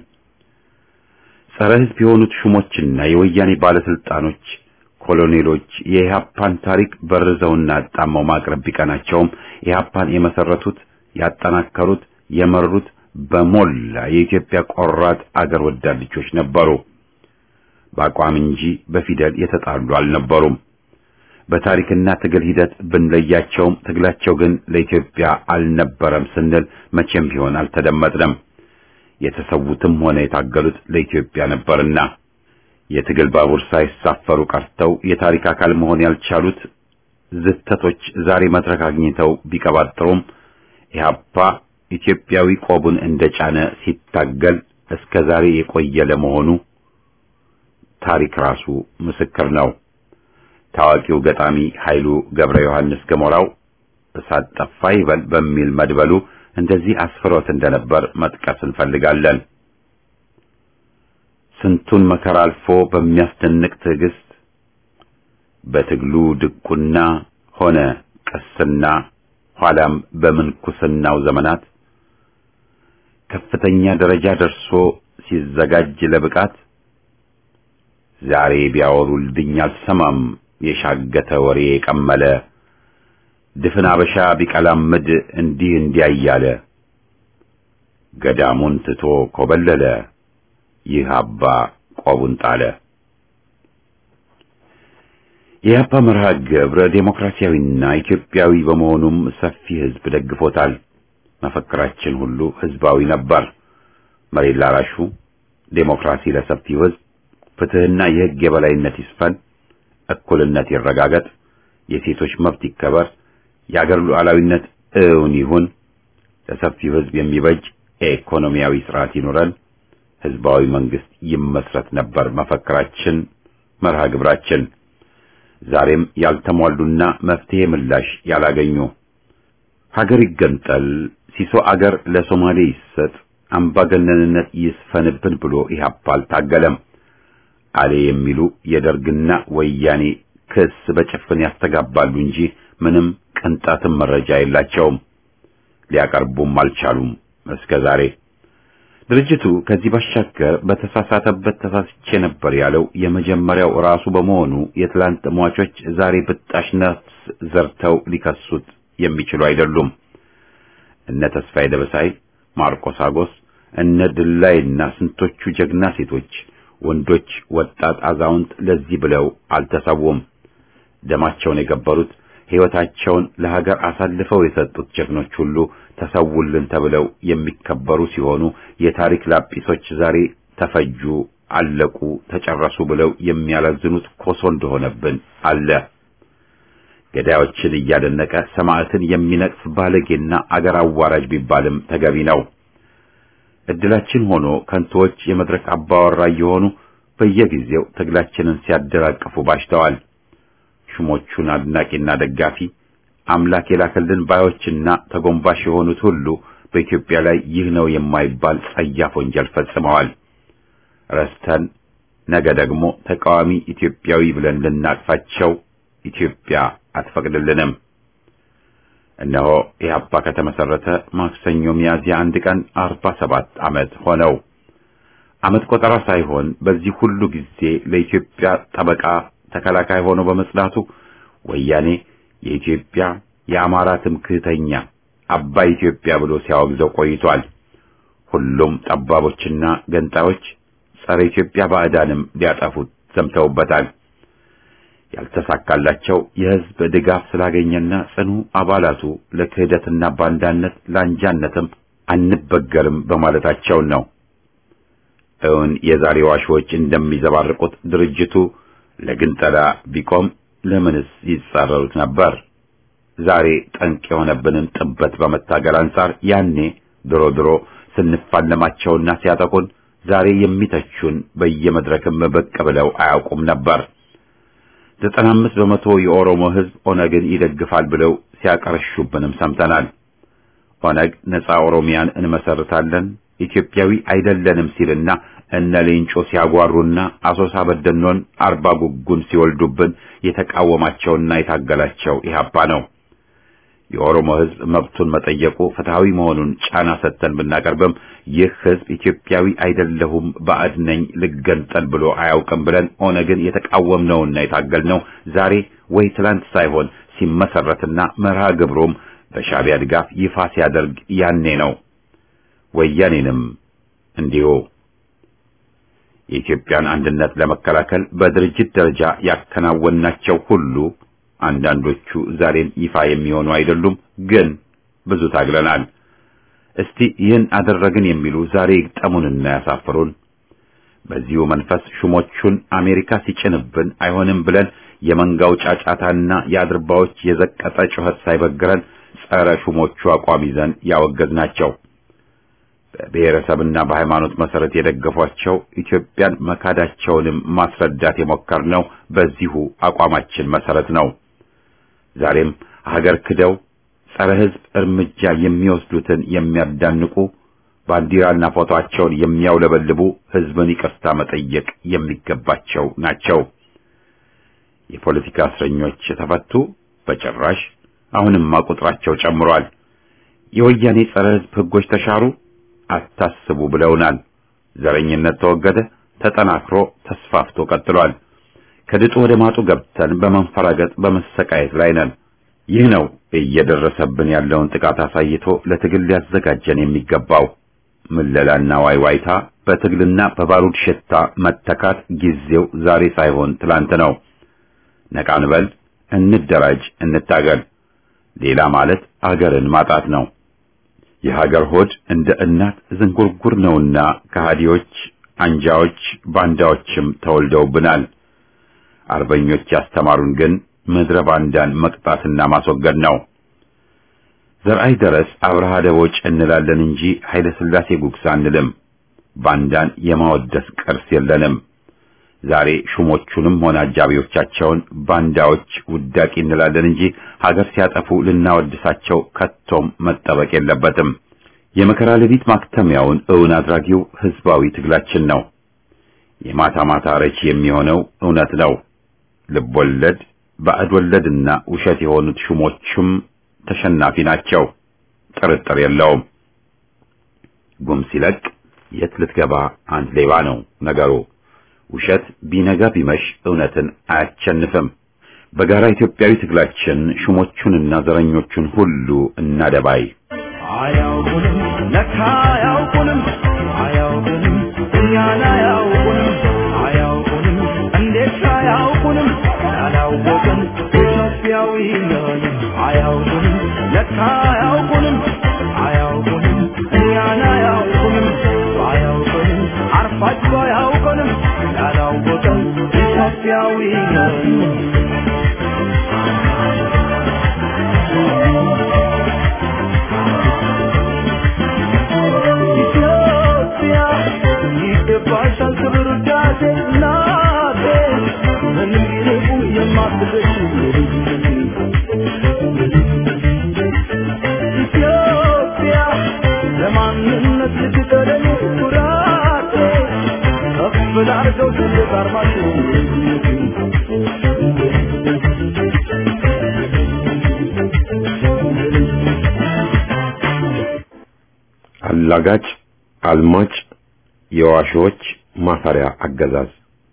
ጸረ ህዝብ የሆኑት ሹሞችና የወያኔ ባለስልጣኖች ኮሎኔሎች የኢህአፓን ታሪክ በርዘውና አጣመው ማቅረብ ቢቀናቸውም ኢህአፓን የመሰረቱት ያጠናከሩት የመሩት በሞላ የኢትዮጵያ ቆራጥ አገር ወዳድ ልጆች ነበሩ። በአቋም እንጂ በፊደል የተጣሉ አልነበሩም። በታሪክና ትግል ሂደት ብንለያቸውም ትግላቸው ግን ለኢትዮጵያ አልነበረም ስንል መቼም ቢሆን አልተደመጥንም። የተሰዉትም ሆነ የታገሉት ለኢትዮጵያ ነበርና የትግል ባቡር ሳይሳፈሩ ቀርተው የታሪክ አካል መሆን ያልቻሉት ዝተቶች ዛሬ መድረክ አግኝተው ቢቀባጥሩም ኢህአፓ ኢትዮጵያዊ ቆቡን እንደጫነ ሲታገል እስከ ዛሬ የቆየ ለመሆኑ ታሪክ ራሱ ምስክር ነው። ታዋቂው ገጣሚ ኃይሉ ገብረ ዮሐንስ ገሞራው እሳት ጠፋ ይበል በሚል መድበሉ እንደዚህ አስፍሮት እንደነበር መጥቀስ እንፈልጋለን። ስንቱን መከራ አልፎ በሚያስደንቅ ትዕግስት በትግሉ ድቁና ሆነ ቅስና ኋላም በምንኩስናው ዘመናት ከፍተኛ ደረጃ ደርሶ ሲዘጋጅ ለብቃት ዛሬ ቢያወሩልኝ አልሰማም የሻገተ ወሬ የቀመለ ድፍን አበሻ ቢቀላምድ እንዲህ እንዲያ እያለ ገዳሙን ትቶ ኮበለለ ይህ አባ ቆቡን ጣለ። የአባ መርሃ ግብረ ዴሞክራሲያዊና ኢትዮጵያዊ በመሆኑም ሰፊ ሕዝብ ደግፎታል። መፈክራችን ሁሉ ሕዝባዊ ነበር። መሬት ላራሹ፣ ዴሞክራሲ ለሰፊው ሕዝብ፣ ፍትሕና የሕግ የበላይነት ይስፈን፣ እኩልነት ይረጋገጥ፣ የሴቶች መብት ይከበር፣ የአገር ሉዓላዊነት እውን ይሁን፣ ለሰፊው ሕዝብ የሚበጅ የኢኮኖሚያዊ ስርዓት ይኑረን፣ ሕዝባዊ መንግስት ይመስረት ነበር መፈክራችን፣ መርሃ ግብራችን። ዛሬም ያልተሟሉና መፍትሄ ምላሽ ያላገኙ ሀገር ይገንጠል፣ ሲሶ አገር ለሶማሌ ይሰጥ፣ አምባገነንነት ይስፈንብን ብሎ ኢህአፓ አልታገለም። አሌ የሚሉ የደርግና ወያኔ ክስ በጭፍን ያስተጋባሉ እንጂ ምንም ቅንጣትም መረጃ የላቸውም። ሊያቀርቡም አልቻሉም እስከ ዛሬ። ድርጅቱ ከዚህ ባሻገር በተሳሳተበት ተሳስቼ ነበር ያለው የመጀመሪያው ራሱ በመሆኑ የትላንት ሟቾች ዛሬ ብጣሽ ነፍስ ዘርተው ሊከሱት የሚችሉ አይደሉም። እነ ተስፋዬ ደበሳይ፣ ማርቆስ አጎስ፣ እነ ድላይና ስንቶቹ ጀግና ሴቶች፣ ወንዶች፣ ወጣት፣ አዛውንት ለዚህ ብለው አልተሰዉም። ደማቸውን የገበሩት ሕይወታቸውን ለሀገር አሳልፈው የሰጡት ጀግኖች ሁሉ ተሰውልን ተብለው የሚከበሩ ሲሆኑ የታሪክ ላጲሶች ዛሬ ተፈጁ፣ አለቁ፣ ተጨረሱ ብለው የሚያላዝኑት ኮሶ እንደሆነብን አለ። ገዳዮችን እያደነቀ ሰማዕትን የሚነቅፍ ባለጌና አገር አዋራጅ ቢባልም ተገቢ ነው። እድላችን ሆኖ ከንቶዎች የመድረክ አባወራ እየሆኑ በየጊዜው ትግላችንን ሲያደራቅፉ ባሽተዋል። ሹሞቹን አድናቂና ደጋፊ አምላክ የላከልን ባዮችና ተጎንባሽ የሆኑት ሁሉ በኢትዮጵያ ላይ ይህ ነው የማይባል ጸያፍ ወንጀል ፈጽመዋል። ረስተን ነገ ደግሞ ተቃዋሚ ኢትዮጵያዊ ብለን ልናቅፋቸው ኢትዮጵያ አትፈቅድልንም። እነሆ ኢህአፓ ከተመሰረተ ማክሰኞ ሚያዝያ አንድ ቀን አርባ ሰባት ዓመት ሆነው። ዓመት ቆጠራ ሳይሆን በዚህ ሁሉ ጊዜ ለኢትዮጵያ ጠበቃ ተከላካይ ሆኖ በመጽናቱ ወያኔ የኢትዮጵያ የአማራ ትምክህተኛ አባይ ኢትዮጵያ ብሎ ሲያወግዘው ቆይቷል። ሁሉም ጠባቦችና ገንጣዮች ጸረ ኢትዮጵያ ባዕዳንም ሊያጠፉት ዘምተውበታል። ያልተሳካላቸው የሕዝብ ድጋፍ ስላገኘና ጽኑ አባላቱ ለክህደትና ባንዳነት ለአንጃነትም አንበገርም በማለታቸው ነው። እውን የዛሬ ዋሾች እንደሚዘባርቁት ድርጅቱ ለግንጠላ ቢቆም ለምንስ ይጻረሩት ነበር? ዛሬ ጠንቅ የሆነብንን ጥበት በመታገል አንጻር ያኔ ድሮ ድሮ ስንፋለማቸውና ሲያጠቁን ዛሬ የሚተቹን በየመድረክም ብቅ ብለው አያውቁም ነበር። ዘጠና አምስት በመቶ የኦሮሞ ሕዝብ ኦነግን ይደግፋል ብለው ሲያቀረሹብንም ሰምተናል። ኦነግ ነጻ ኦሮሚያን እንመሰርታለን ኢትዮጵያዊ አይደለንም ሲልና እነ ሌንጮ ሲያጓሩና አሶሳ በደኖን አርባ ጉጉን ሲወልዱብን የተቃወማቸውና የታገላቸው ኢህአፓ ነው። የኦሮሞ ሕዝብ መብቱን መጠየቁ ፍትሃዊ መሆኑን ጫና ሰጥተን ብናቀርብም ይህ ሕዝብ ኢትዮጵያዊ አይደለሁም ባዕድ ነኝ ልገንጠል ብሎ አያውቅም ብለን ኦነግን የተቃወምነውና የታገልነው ዛሬ ወይ ትላንት ሳይሆን ሲመሰረትና መርሃ ግብሩም በሻዕቢያ ድጋፍ ይፋ ሲያደርግ ያኔ ነው። ወያኔንም እንዲሁ የኢትዮጵያን አንድነት ለመከላከል በድርጅት ደረጃ ያከናወናቸው ሁሉ አንዳንዶቹ ዛሬም ይፋ የሚሆኑ አይደሉም፣ ግን ብዙ ታግለናል። እስቲ ይህን አደረግን የሚሉ ዛሬ ይግጠሙንና ያሳፍሩን። በዚሁ መንፈስ ሹሞቹን አሜሪካ ሲጭንብን አይሆንም ብለን የመንጋው ጫጫታና የአድርባዎች የዘቀጠ ጩኸት ሳይበግረን ጸረ ሹሞቹ አቋም ይዘን ያወገዝናቸው በብሔረሰብና በሃይማኖት መሰረት የደገፏቸው ኢትዮጵያን መካዳቸውንም ማስረዳት የሞከርነው በዚሁ አቋማችን መሰረት ነው። ዛሬም ሀገር ክደው ጸረ ሕዝብ እርምጃ የሚወስዱትን የሚያዳንቁ ባንዲራና ፎቶአቸውን የሚያውለበልቡ ሕዝብን ይቅርታ መጠየቅ የሚገባቸው ናቸው። የፖለቲካ እስረኞች ተፈቱ? በጭራሽ። አሁንማ ቁጥራቸው ጨምሯል። የወያኔ ጸረ ሕዝብ ሕጎች ተሻሩ? አታስቡ ብለውናል። ዘረኝነት ተወገደ፣ ተጠናክሮ ተስፋፍቶ ቀጥሏል። ከድጡ ወደ ማጡ ገብተን በመንፈራገጥ በመሰቃየት ላይ ነን። ይህ ነው እየደረሰብን ያለውን ጥቃት አሳይቶ ለትግል ሊያዘጋጀን የሚገባው። ምለላና ዋይዋይታ በትግልና በባሩድ ሽታ መተካት ጊዜው ዛሬ ሳይሆን ትላንት ነው። ነቃ እንበል፣ እንደራጅ፣ እንታገል። ሌላ ማለት አገርን ማጣት ነው። የሀገር ሆድ እንደ እናት ዝንጉርጉር ነውና ከሃዲዎች፣ አንጃዎች፣ ባንዳዎችም ተወልደውብናል። አርበኞች ያስተማሩን ግን ምድረ ባንዳን መቅጣትና ማስወገድ ነው። ዘርአይ ደረስ አብርሃ ደቦጭ እንላለን እንጂ ኃይለ ሥላሴ ጉግሳ አንልም። ባንዳን የማወደስ ቅርስ የለንም። ዛሬ ሹሞቹንም ሆነ አጃቢዎቻቸውን ባንዳዎች ውዳቂ እንላለን እንጂ ሀገር ሲያጠፉ ልናወድሳቸው ከቶም መጠበቅ የለበትም። የመከራ ሌሊት ማክተሚያውን እውን አድራጊው ህዝባዊ ትግላችን ነው። የማታ ማታ ረቺ የሚሆነው እውነት ነው። ልብ ወለድ፣ ባዕድ ወለድና ውሸት የሆኑት ሹሞቹም ተሸናፊ ናቸው። ጥርጥር የለውም። ጉም ሲለቅ የት ልትገባ አንድ ሌባ ነው ነገሩ። ውሸት ቢነጋ ቢመሽ እውነትን አያቸንፍም። በጋራ ኢትዮጵያዊ ትግላችን ሹሞቹንና ዘረኞቹን ሁሉ እናደባይ። አያውቁንም ለካ አያውቁንም አያውቁንም እኛን አያውቁንም አያውቁንም እንዴት አያውቁንም ያላወቅን ኢትዮጵያዊ ነን አያውቁንም ለካ አያውቁንም አያውቁንም እኛን አያውቁንም አያውቁንም አርፋችሁ አያውቁንም ያላወቅን ኢትዮጵያዊ ነን ኢትዮጵያ ይገባሻል ክብር ውዳሴ እናቴ ምንም ቢርቁ የማትደርሺ ኢትዮጵያ ለማንነት ልትቀደም ኩራቴ ከፍ ላርገው ትልቅ አርማችሁ አላጋጭ፣ አልማጭ፣ የዋሾች ማፈሪያ አገዛዝ።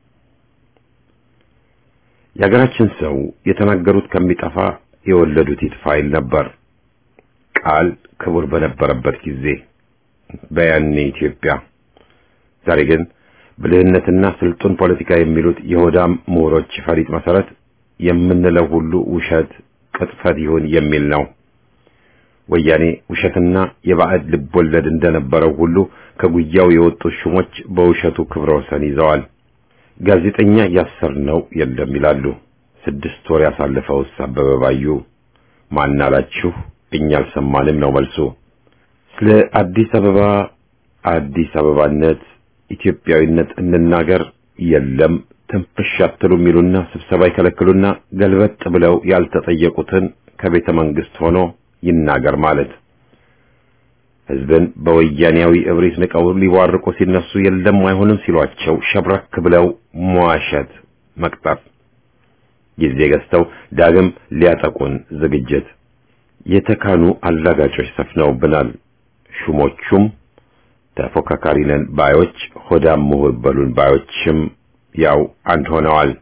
የሀገራችን ሰው የተናገሩት ከሚጠፋ የወለዱት ይጥፋ ይል ነበር። ቃል ክቡር በነበረበት ጊዜ በያኔ ኢትዮጵያ። ዛሬ ግን ብልህነትና ስልጡን ፖለቲካ የሚሉት የሆዳም ምሁሮች ፈሪጥ መሰረት የምንለው ሁሉ ውሸት፣ ቅጥፈት ይሁን የሚል ነው። ወያኔ ውሸትና የባዕድ ልቦለድ እንደነበረው ሁሉ ከጉያው የወጡት ሹሞች በውሸቱ ክብረ ወሰን ይዘዋል። ጋዜጠኛ ያሰርነው የለም ይላሉ። ስድስት ወር ያሳለፈውስ አበበ ባዩ ማን አላችሁ? እኛ አልሰማንም ነው መልሱ። ስለ አዲስ አበባ አዲስ አበባነት ኢትዮጵያዊነት እንናገር የለም ትንፍሽ አትሉ የሚሉና ስብሰባ ይከለክሉና ገልበጥ ብለው ያልተጠየቁትን ከቤተ መንግስት ሆኖ ይናገር ማለት ህዝብን በወያኔያዊ እብሪት ንቀው ሊዋርቁ ሲነሱ የለም አይሆንም ሲሏቸው ሸብረክ ብለው መዋሸት መቅጠፍ ጊዜ ገዝተው ዳግም ሊያጠቁን ዝግጅት የተካኑ አላጋጮች ሰፍነውብናል። ሹሞቹም ተፎካካሪ ነን ባዮች ሆዳም ምሁር በሉን ባዮችም ያው አንድ ሆነዋል።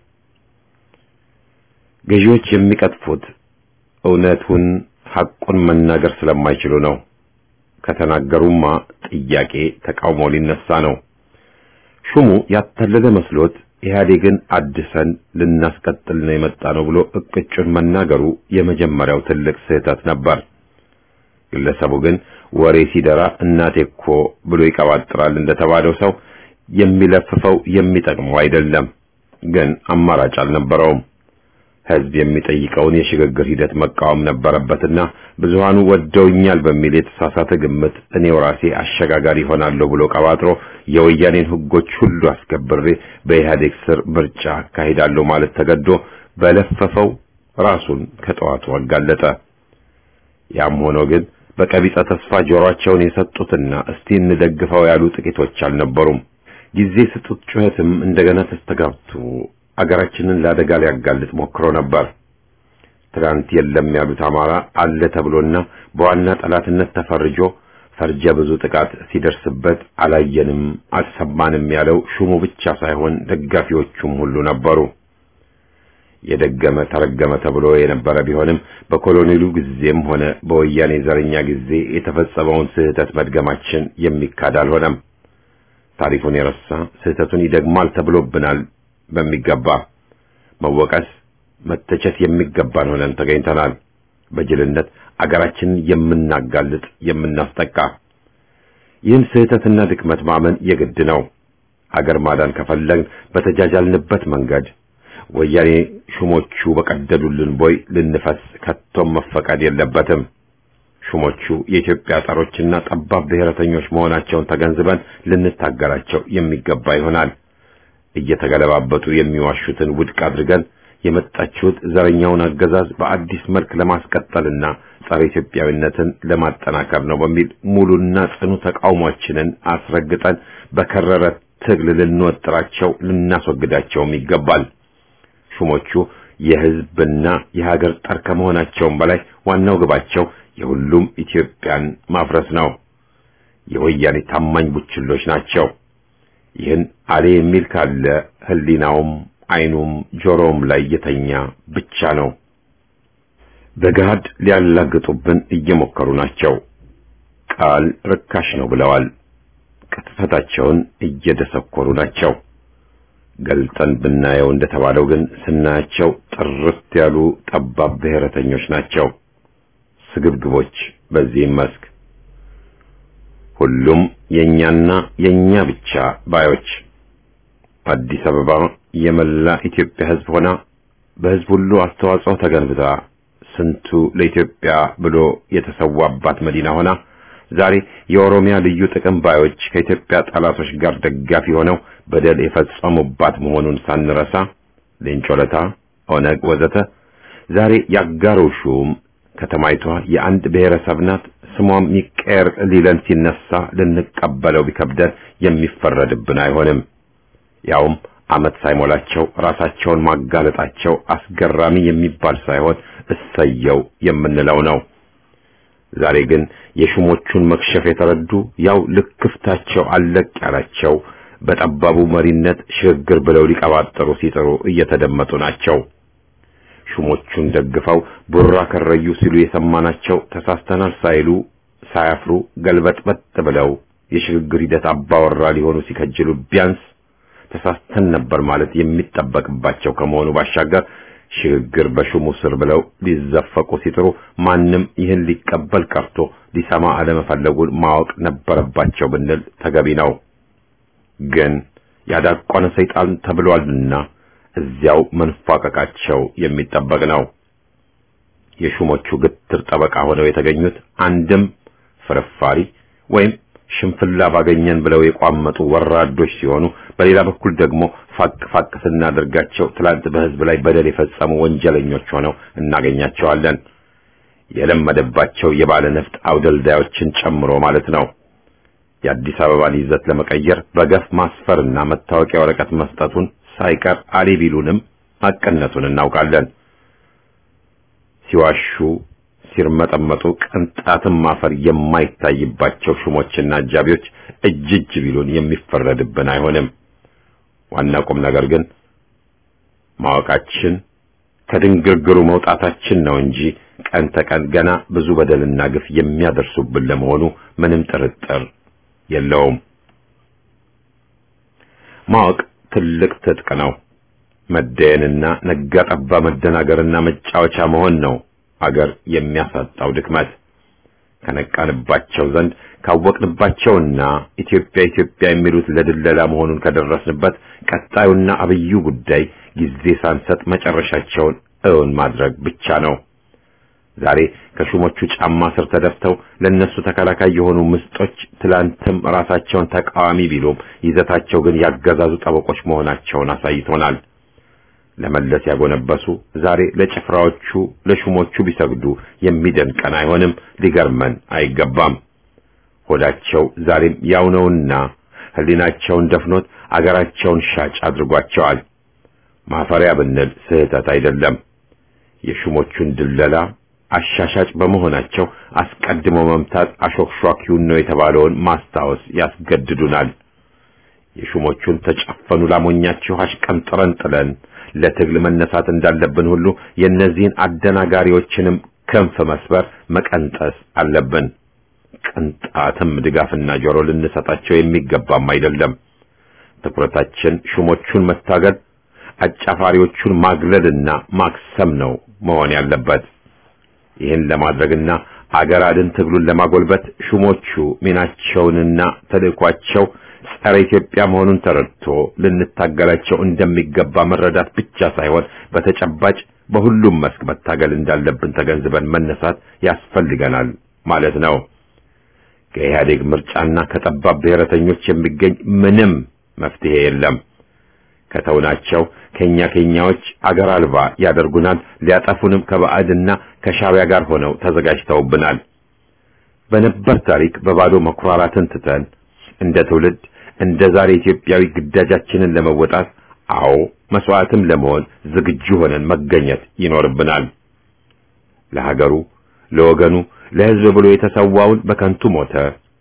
ገዢዎች የሚቀጥፉት እውነቱን ሐቁን መናገር ስለማይችሉ ነው። ከተናገሩማ ጥያቄ ተቃውሞ ሊነሳ ነው። ሹሙ ያታለለ መስሎት ኢህአዴግን አድሰን ልናስቀጥል ነው የመጣ ነው ብሎ እቅጩን መናገሩ የመጀመሪያው ትልቅ ስህተት ነበር። ግለሰቡ ግን ወሬ ሲደራ እናቴ እኮ ብሎ ይቀባጥራል እንደተባለው ሰው የሚለፍፈው የሚጠቅመው አይደለም። ግን አማራጭ አልነበረውም። ህዝብ የሚጠይቀውን የሽግግር ሂደት መቃወም ነበረበትና ብዙሃኑ ወደውኛል በሚል የተሳሳተ ግምት እኔው ራሴ አሸጋጋሪ ሆናለሁ ብሎ ቀባጥሮ የወያኔን ህጎች ሁሉ አስከብሬ በኢህአዴግ ስር ምርጫ አካሂዳለሁ ማለት ተገዶ በለፈፈው ራሱን ከጠዋቱ አጋለጠ። ያም ሆኖ ግን በቀቢጸ ተስፋ ጆሮአቸውን የሰጡትና እስቲ እንደግፈው ያሉ ጥቂቶች አልነበሩም። ጊዜ ስጡት ጩኸትም እንደገና ተስተጋብቶ አገራችንን ለአደጋ ሊያጋልጥ ሞክሮ ነበር። ትናንት የለም ያሉት አማራ አለ ተብሎና በዋና ጠላትነት ተፈርጆ ፈርጀ ብዙ ጥቃት ሲደርስበት አላየንም አልሰማንም ያለው ሹሙ ብቻ ሳይሆን ደጋፊዎቹም ሁሉ ነበሩ። የደገመ ተረገመ ተብሎ የነበረ ቢሆንም በኮሎኔሉ ጊዜም ሆነ በወያኔ ዘረኛ ጊዜ የተፈጸመውን ስህተት መድገማችን የሚካድ አልሆነም። ታሪኩን የረሳ ስህተቱን ይደግማል ተብሎብናል። በሚገባ መወቀስ፣ መተቸት የሚገባን ሆነን ተገኝተናል። በጅልነት አገራችንን የምናጋልጥ የምናስጠቃ፣ ይህን ስህተትና ድክመት ማመን የግድ ነው። አገር ማዳን ከፈለግን በተጃጃልንበት መንገድ ወያኔ ሹሞቹ በቀደዱልን ቦይ ልንፈስ ከቶም መፈቀድ የለበትም። ሹሞቹ የኢትዮጵያ ጠሮችና ጠባብ ብሔረተኞች መሆናቸውን ተገንዝበን ልንታገራቸው የሚገባ ይሆናል። እየተገለባበጡ የሚዋሹትን ውድቅ አድርገን የመጣችሁት ዘረኛውን አገዛዝ በአዲስ መልክ ለማስቀጠልና ጸረ ኢትዮጵያዊነትን ለማጠናከር ነው በሚል ሙሉና ጽኑ ተቃውሟችንን አስረግጠን በከረረ ትግል ልንወጥራቸው ልናስወግዳቸውም ይገባል። ሹሞቹ የሕዝብና የሀገር ጠር ከመሆናቸውም በላይ ዋናው ግባቸው የሁሉም ኢትዮጵያን ማፍረስ ነው። የወያኔ ታማኝ ቡችሎች ናቸው። ይህን አሌ የሚል ካለ ሕሊናውም ዓይኑም ጆሮውም ላይ የተኛ ብቻ ነው። በገሃድ ሊያላግጡብን እየሞከሩ ናቸው። ቃል ርካሽ ነው ብለዋል። ቅጥፈታቸውን እየደሰኮሩ ናቸው። ገልጠን ብናየው እንደተባለው ግን ስናያቸው ጥርት ያሉ ጠባብ ብሔረተኞች ናቸው። ስግብግቦች በዚህም መስክ ሁሉም የኛና የኛ ብቻ ባዮች አዲስ አበባ የመላ ኢትዮጵያ ሕዝብ ሆና በሕዝብ ሁሉ አስተዋጽኦ ተገንብታ ስንቱ ለኢትዮጵያ ብሎ የተሰዋባት መዲና ሆና ዛሬ የኦሮሚያ ልዩ ጥቅም ባዮች ከኢትዮጵያ ጠላቶች ጋር ደጋፊ ሆነው በደል የፈጸሙባት መሆኑን ሳንረሳ ሌንጮለታ፣ ኦነግ ወዘተ ዛሬ ያጋሩ ሹም ከተማይቷ የአንድ ብሔረሰብ ናት፣ ስሟም ይቀየር ሊለን ሲነሳ ልንቀበለው ቢከብደን የሚፈረድብን አይሆንም። ያውም ዓመት ሳይሞላቸው ራሳቸውን ማጋለጣቸው አስገራሚ የሚባል ሳይሆን እሰየው የምንለው ነው። ዛሬ ግን የሹሞቹን መክሸፍ የተረዱ ያው ልክፍታቸው አለቅ ያላቸው በጠባቡ መሪነት ሽግግር ብለው ሊቀባጠሩ ሲጥሩ እየተደመጡ ናቸው። ሹሞቹን ደግፈው ቡራ ከረዩ ሲሉ የሰማናቸው ተሳስተናል ሳይሉ ሳያፍሩ ገልበጥበጥ ብለው የሽግግር ሂደት አባወራ ሊሆኑ ሲከጅሉ ቢያንስ ተሳስተን ነበር ማለት የሚጠበቅባቸው ከመሆኑ ባሻገር ሽግግር በሹሙ ስር ብለው ሊዘፈቁ ሲጥሩ ማንም ይህን ሊቀበል ቀርቶ ሊሰማ አለመፈለጉን ማወቅ ነበረባቸው ብንል ተገቢ ነው። ግን ያዳቆነ ሰይጣን ተብሏልና እዚያው መንፏቀቃቸው የሚጠበቅ ነው። የሹሞቹ ግትር ጠበቃ ሆነው የተገኙት አንድም ፍርፋሪ ወይም ሽንፍላ ባገኘን ብለው የቋመጡ ወራዶች ሲሆኑ በሌላ በኩል ደግሞ ፋቅ ፋቅ ስናደርጋቸው ትላንት በሕዝብ ላይ በደል የፈጸሙ ወንጀለኞች ሆነው እናገኛቸዋለን። የለመደባቸው የባለ ነፍጥ አውደልዳዮችን ጨምሮ ማለት ነው። የአዲስ አበባን ይዘት ለመቀየር በገፍ ማስፈርና መታወቂያ ወረቀት መስጠቱን ሳይቀር አሊ ቢሉንም አቀነቱን እናውቃለን። ሲዋሹ ሲርመጠመጡ ቅንጣትም ማፈር የማይታይባቸው ሹሞችና አጃቢዎች እጅ እጅ ቢሉን የሚፈረድብን አይሆንም። ዋና ቁም ነገር ግን ማወቃችን ከድንግርግሩ መውጣታችን ነው እንጂ ቀን ተቀን ገና ብዙ በደልና ግፍ የሚያደርሱብን ለመሆኑ ምንም ጥርጥር የለውም። ማወቅ ትልቅ ትጥቅ ነው። መደየንና ነጋ ጠባ መደናገርና መጫወቻ መሆን ነው አገር የሚያሳጣው ድክመት። ከነቃንባቸው ዘንድ ካወቅንባቸውና ኢትዮጵያ ኢትዮጵያ የሚሉት ለድለላ መሆኑን ከደረስንበት ቀጣዩና አብዩ ጉዳይ ጊዜ ሳንሰጥ መጨረሻቸውን እውን ማድረግ ብቻ ነው። ዛሬ ከሹሞቹ ጫማ ስር ተደፍተው ለነሱ ተከላካይ የሆኑ ምስጦች ትላንትም ራሳቸውን ተቃዋሚ ቢሉም ይዘታቸው ግን ያገዛዙ ጠበቆች መሆናቸውን አሳይቶናል። ለመለስ ያጎነበሱ ዛሬ ለጭፍራዎቹ ለሹሞቹ ቢሰግዱ የሚደንቀን አይሆንም፣ ሊገርመን አይገባም። ሆዳቸው ዛሬም ያው ነውና ሕሊናቸውን ደፍኖት አገራቸውን ሻጭ አድርጓቸዋል። ማፈሪያ ብንል ስህተት አይደለም። የሹሞቹን ድለላ አሻሻጭ በመሆናቸው አስቀድሞ መምታት አሾክሿኪውን ነው የተባለውን ማስታወስ ያስገድዱናል። የሹሞቹን ተጨፈኑ ላሞኛችሁ አሽቀንጥረን ጥለን ለትግል መነሳት እንዳለብን ሁሉ የእነዚህን አደናጋሪዎችንም ክንፍ መስበር መቀንጠስ አለብን። ቅንጣትም ድጋፍና ጆሮ ልንሰጣቸው የሚገባም አይደለም። ትኩረታችን ሹሞቹን መታገል፣ አጫፋሪዎቹን ማግለልና ማክሰም ነው መሆን ያለበት። ይህን ለማድረግና አገር አድን ትግሉን ለማጎልበት ሹሞቹ ሚናቸውንና ተልእኳቸው ጸረ ኢትዮጵያ መሆኑን ተረድቶ ልንታገላቸው እንደሚገባ መረዳት ብቻ ሳይሆን በተጨባጭ በሁሉም መስክ መታገል እንዳለብን ተገንዝበን መነሳት ያስፈልገናል ማለት ነው። ከኢህአዴግ ምርጫና ከጠባብ ብሔረተኞች የሚገኝ ምንም መፍትሄ የለም። ከተውናቸው ከኛ ከኛዎች አገር አልባ ያደርጉናል። ሊያጠፉንም ከባዕድና ከሻዕቢያ ጋር ሆነው ተዘጋጅተውብናል። በነበር ታሪክ በባዶ መኩራራትን ትተን እንደ ትውልድ እንደ ዛሬ ኢትዮጵያዊ ግዳጃችንን ለመወጣት አዎ መስዋዕትም ለመሆን ዝግጁ ሆነን መገኘት ይኖርብናል። ለሀገሩ፣ ለወገኑ፣ ለሕዝብ ብሎ የተሰዋውን በከንቱ ሞተ፣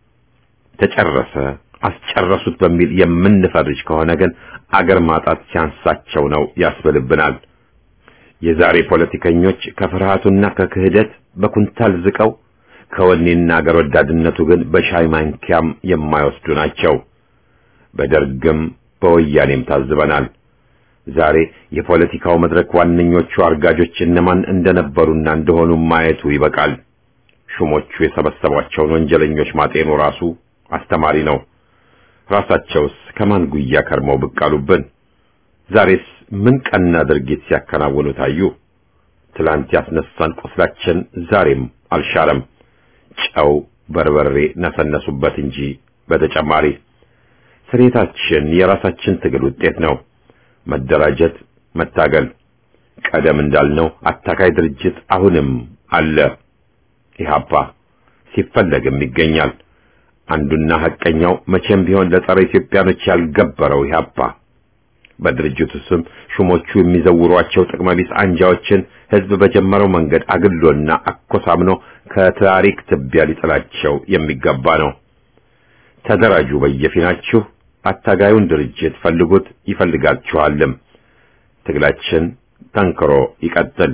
ተጨረሰ፣ አስጨረሱት በሚል የምንፈርጅ ከሆነ ግን አገር ማጣት ሲያንሳቸው ነው ያስብልብናል። የዛሬ ፖለቲከኞች ከፍርሃቱና ከክህደት በኩንታል ዝቀው ከወኔና አገር ወዳድነቱ ግን በሻይ ማንኪያም የማይወስዱ ናቸው። በደርግም በወያኔም ታዝበናል። ዛሬ የፖለቲካው መድረክ ዋነኞቹ አርጋጆች እነማን እንደነበሩና እንደሆኑ ማየቱ ይበቃል። ሹሞቹ የሰበሰቧቸውን ወንጀለኞች ማጤኑ ራሱ አስተማሪ ነው። ራሳቸውስ ከማን ጉያ ከርመው ብቅ አሉብን? ዛሬስ ምን ቀና ድርጊት ሲያከናውኑ ታዩ? ትላንት ያስነሳን ቁስላችን ዛሬም አልሻረም። ጨው በርበሬ ነሰነሱበት እንጂ በተጨማሪ ስሬታችን የራሳችን ትግል ውጤት ነው። መደራጀት፣ መታገል። ቀደም እንዳልነው አታካይ ድርጅት አሁንም አለ። ኢህአፓ ሲፈለግም ይገኛል። አንዱና ሐቀኛው መቼም ቢሆን ለጸረ ኢትዮጵያኖች ያልገበረው ኢህአፓ በድርጅቱ ስም ሹሞቹ የሚዘውሯቸው ጥቅመቢስ አንጃዎችን ህዝብ በጀመረው መንገድ አግሎና አኮሳምኖ ከታሪክ ትቢያ ሊጥላቸው የሚገባ ነው። ተደራጁ በየፊናችሁ፣ አታጋዩን ድርጅት ፈልጉት፣ ይፈልጋችኋልም። ትግላችን ጠንክሮ ይቀጥል።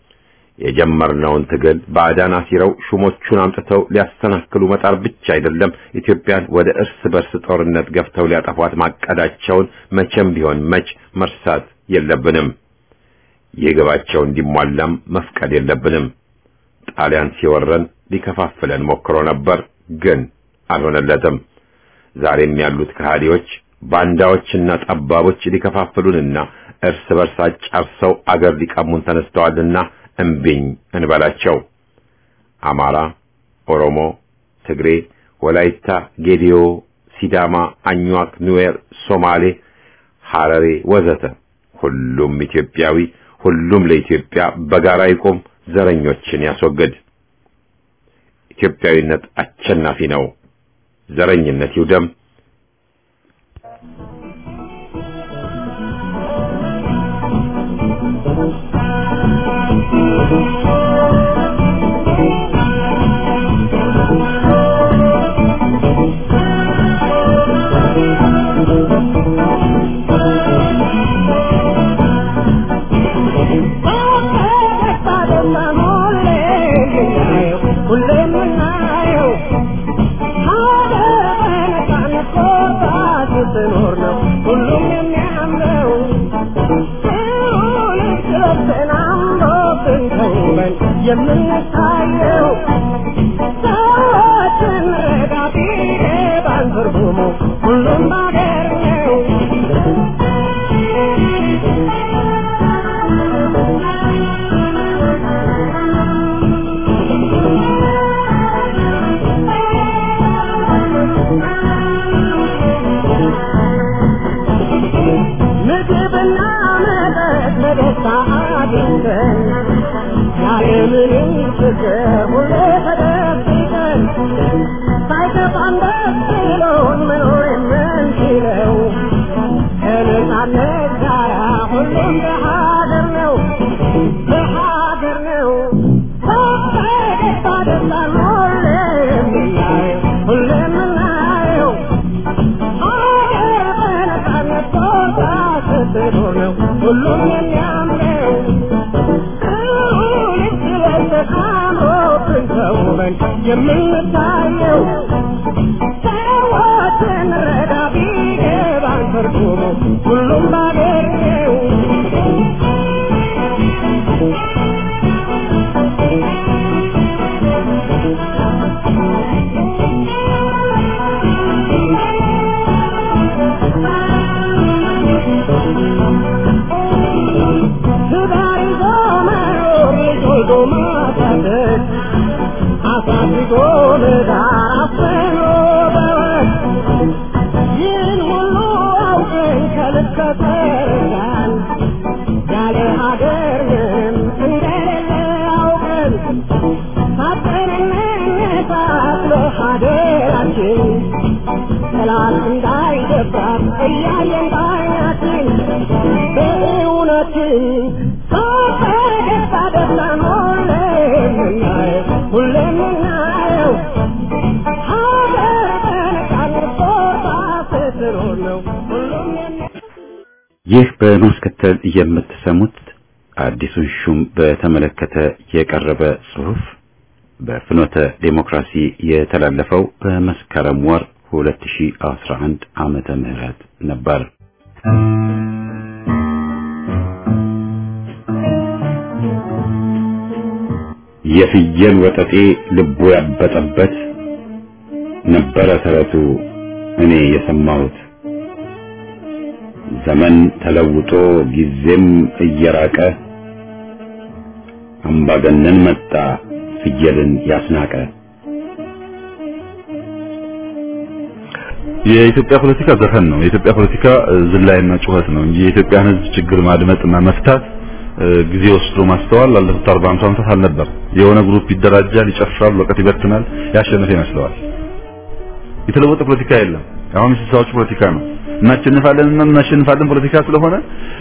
የጀመርነውን ትግል ባዕዳን አሲረው ሹሞቹን አምጥተው ሊያሰናክሉ መጣር ብቻ አይደለም፣ ኢትዮጵያን ወደ እርስ በርስ ጦርነት ገፍተው ሊያጠፏት ማቀዳቸውን መቼም ቢሆን መች መርሳት የለብንም። ይህ ግባቸው እንዲሟላም መፍቀድ የለብንም። ጣሊያን ሲወረን ሊከፋፍለን ሞክሮ ነበር፣ ግን አልሆነለትም። ዛሬም ያሉት ከሃዲዎች ባንዳዎችና ጠባቦች ሊከፋፍሉንና እርስ በርስ አጫርሰው አገር ሊቀሙን ተነስተዋልና እምቢኝ እንበላቸው። አማራ፣ ኦሮሞ፣ ትግሬ፣ ወላይታ፣ ጌዲዮ፣ ሲዳማ፣ አኝዋክ፣ ኑዌር፣ ሶማሌ፣ ሐረሬ ወዘተ ሁሉም ኢትዮጵያዊ፣ ሁሉም ለኢትዮጵያ በጋራ ይቆም፣ ዘረኞችን ያስወግድ። ኢትዮጵያዊነት አሸናፊ ነው። ዘረኝነት ይውደም። የምንታየው ሰዎችን ረዳቴ ባንትርጉሙ ሁሉም ባገር ነው። ምግብና መጠጥ በደስታ አግኝተን ያለምንም ችግር ሁሌ ተደብቀን ሳይከፋን ደስ ብሎን መኖር የምንችለው ከነጻነት ጋር ሁሉም ሁሉም የሚያምረው ልክ ለተቃምሮብን ተውበን የምንታየው ሰዎችን ረዳ ቢገባን ትርጉሙ ሁሉም ባገኘው ትዳር ይዞ መኖር ልጅ ወልዶ ማሳደግ አሳድጎ ለዳር አፍኖ በወግ ይህን ሁሉ አውቀን ከልክ ከተረዳን ያለ ሀገር ምንም እንደሌለ አውቀን ሳጠንነት አስሎ ሀገራችን ጠላት እንዳይገባት እያየን ባይናችን በእውነትን በደስታ ደስታን ሁሌ የምናየው ሁሌ የምናየው ሀገር በነጻነት ቆርጣ ስትኖር ነው ሁሉም የሚ ይህ በማስከተል የምትሰሙት አዲሱን ሹም በተመለከተ የቀረበ ጽሑፍ በፍኖተ ዴሞክራሲ የተላለፈው በመስከረም ወር 2011 ዓመተ ምህረት ነበር። የፍየል ወጠጤ ልቡ ያበጠበት ነበረ ተረቱ እኔ የሰማሁት። ዘመን ተለውጦ ጊዜም እየራቀ አምባገነን መጣ ፍየልን ያስናቀ። የኢትዮጵያ ፖለቲካ ዘፈን ነው። የኢትዮጵያ ፖለቲካ እ፣ ዝላይና ጩኸት ነው እንጂ የኢትዮጵያን ሕዝብ ችግር ማድመጥና መፍታት እ፣ ጊዜ ወስዶ ማስተዋል ላለፉት 40 50 ዓመታት አልነበር። የሆነ ግሩፕ ይደራጃል፣ ይጨፍራል፣ ወቀት ይበትናል፣ ያሸነፈ ይመስለዋል። የተለወጠ ፖለቲካ የለም። አሁን የስልሳዎቹ ፖለቲካ ነው። እናሸንፋለን እና እናሸንፋለን ፖለቲካ ስለሆነ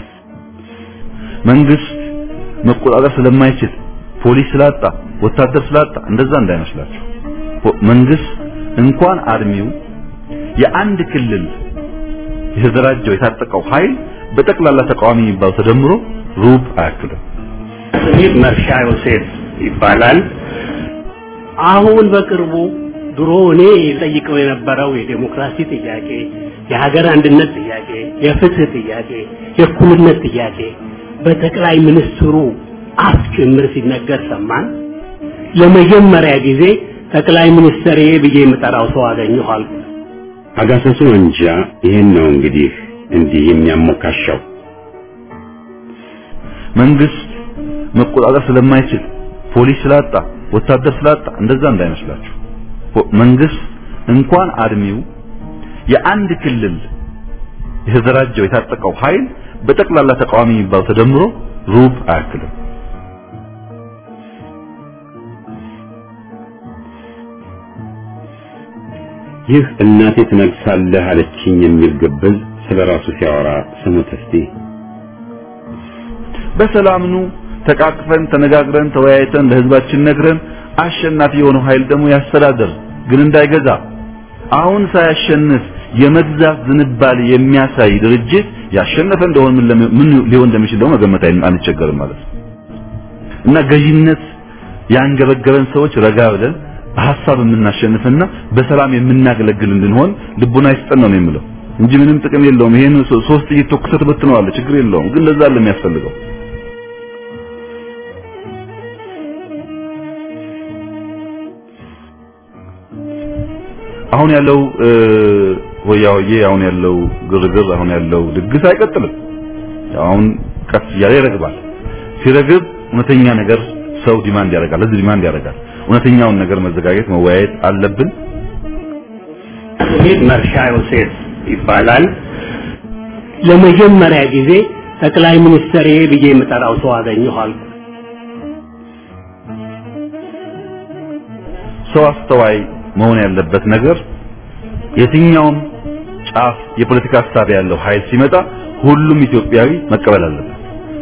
መንግስት መቆጣጠር ስለማይችል ፖሊስ ስላጣ ወታደር ስላጣ እንደዛ እንዳይመስላችሁ። ፖ- መንግስት እንኳን አርሚው የአንድ ክልል የተደራጀው የታጠቀው ኃይል በጠቅላላ ተቃዋሚ የሚባለው ተደምሮ ሩብ አያክልም። ስሜ መርሻ ዮሴፍ ይባላል። አሁን በቅርቡ ድሮ እኔ ጠይቀው የነበረው የዴሞክራሲ ጥያቄ፣ የሀገር አንድነት ጥያቄ፣ የፍትህ ጥያቄ፣ የእኩልነት ጥያቄ በጠቅላይ ሚኒስትሩ አፍ ጭምር ሲነገር ሰማን። ለመጀመሪያ ጊዜ ጠቅላይ ሚኒስትር ብዬ የምጠራው ሰው አገኘሁ አልኩ። አጋሰሱ እንጃ ይሄን ነው እንግዲህ እንዲህ የሚያሞካሻው። መንግስት መቆጣጠር ስለማይችል ፖሊስ ስላጣ ወታደር ስላጣ እንደዛ እንዳይመስላችሁ። ፖ- መንግስት እንኳን አርሚው የአንድ ክልል የተደራጀው የታጠቀው ኃይል በጠቅላላ ተቃዋሚ የሚባለው ተደምሮ ሩብ አያክልም። ይህ እናቴ ትነግሳለህ አለችኝ የሚል ግብዝ ስለ ራሱ ሲያወራ ስሙት እስቲ። በሰላም ኑ ተቃቅፈን ተነጋግረን ተወያይተን ለህዝባችን ነግረን አሸናፊ የሆነው ኃይል ደግሞ ያስተዳድር፣ ግን እንዳይገዛ። አሁን ሳያሸንፍ የመግዛት ዝንባሌ የሚያሳይ ድርጅት ያሸነፈ እንደሆነ ምን ለሚ- ምን ሊሆን እንደሚችል ደግሞ መገመት አይ- አንቸገርም ማለት ነው። እና ገዢነት ያንገበገበን ሰዎች ረጋ ብለን በሀሳብ የምናሸንፍና በሰላም የምናገለግል እንድንሆን ልቡና ይስጠን ነው የምለው እንጂ ምንም ጥቅም የለውም። ይሄን ሶ- ሶስት ጥይት ተኩሰህ ትበትነዋለህ፣ ችግር የለውም። ግን ለዛ አለ የሚያስፈልገው አሁን ያለው እ፣ ሆያ ሆዬ አሁን ያለው ግርግር አሁን ያለው ድግስ አይቀጥልም። አሁን ቀስ እያለ ይረግባል። ሲረግብ እውነተኛ ነገር ሰው ዲማንድ ያደርጋል፣ ህዝብ ዲማንድ ያደርጋል። እውነተኛውን ነገር መዘጋጀት መወያየት አለብን። ስሜ መርሻ ዮሴፍ ይባላል። ለመጀመሪያ ጊዜ ጠቅላይ ሚኒስትር ብዬ የምጠራው ሰው አገኘሁ አልኩ። ሰው አስተዋይ መሆን ያለበት ነገር የትኛውም ጫፍ የፖለቲካ ሀሳብ ያለው ኃይል ሲመጣ ሁሉም ኢትዮጵያዊ መቀበል አለበት።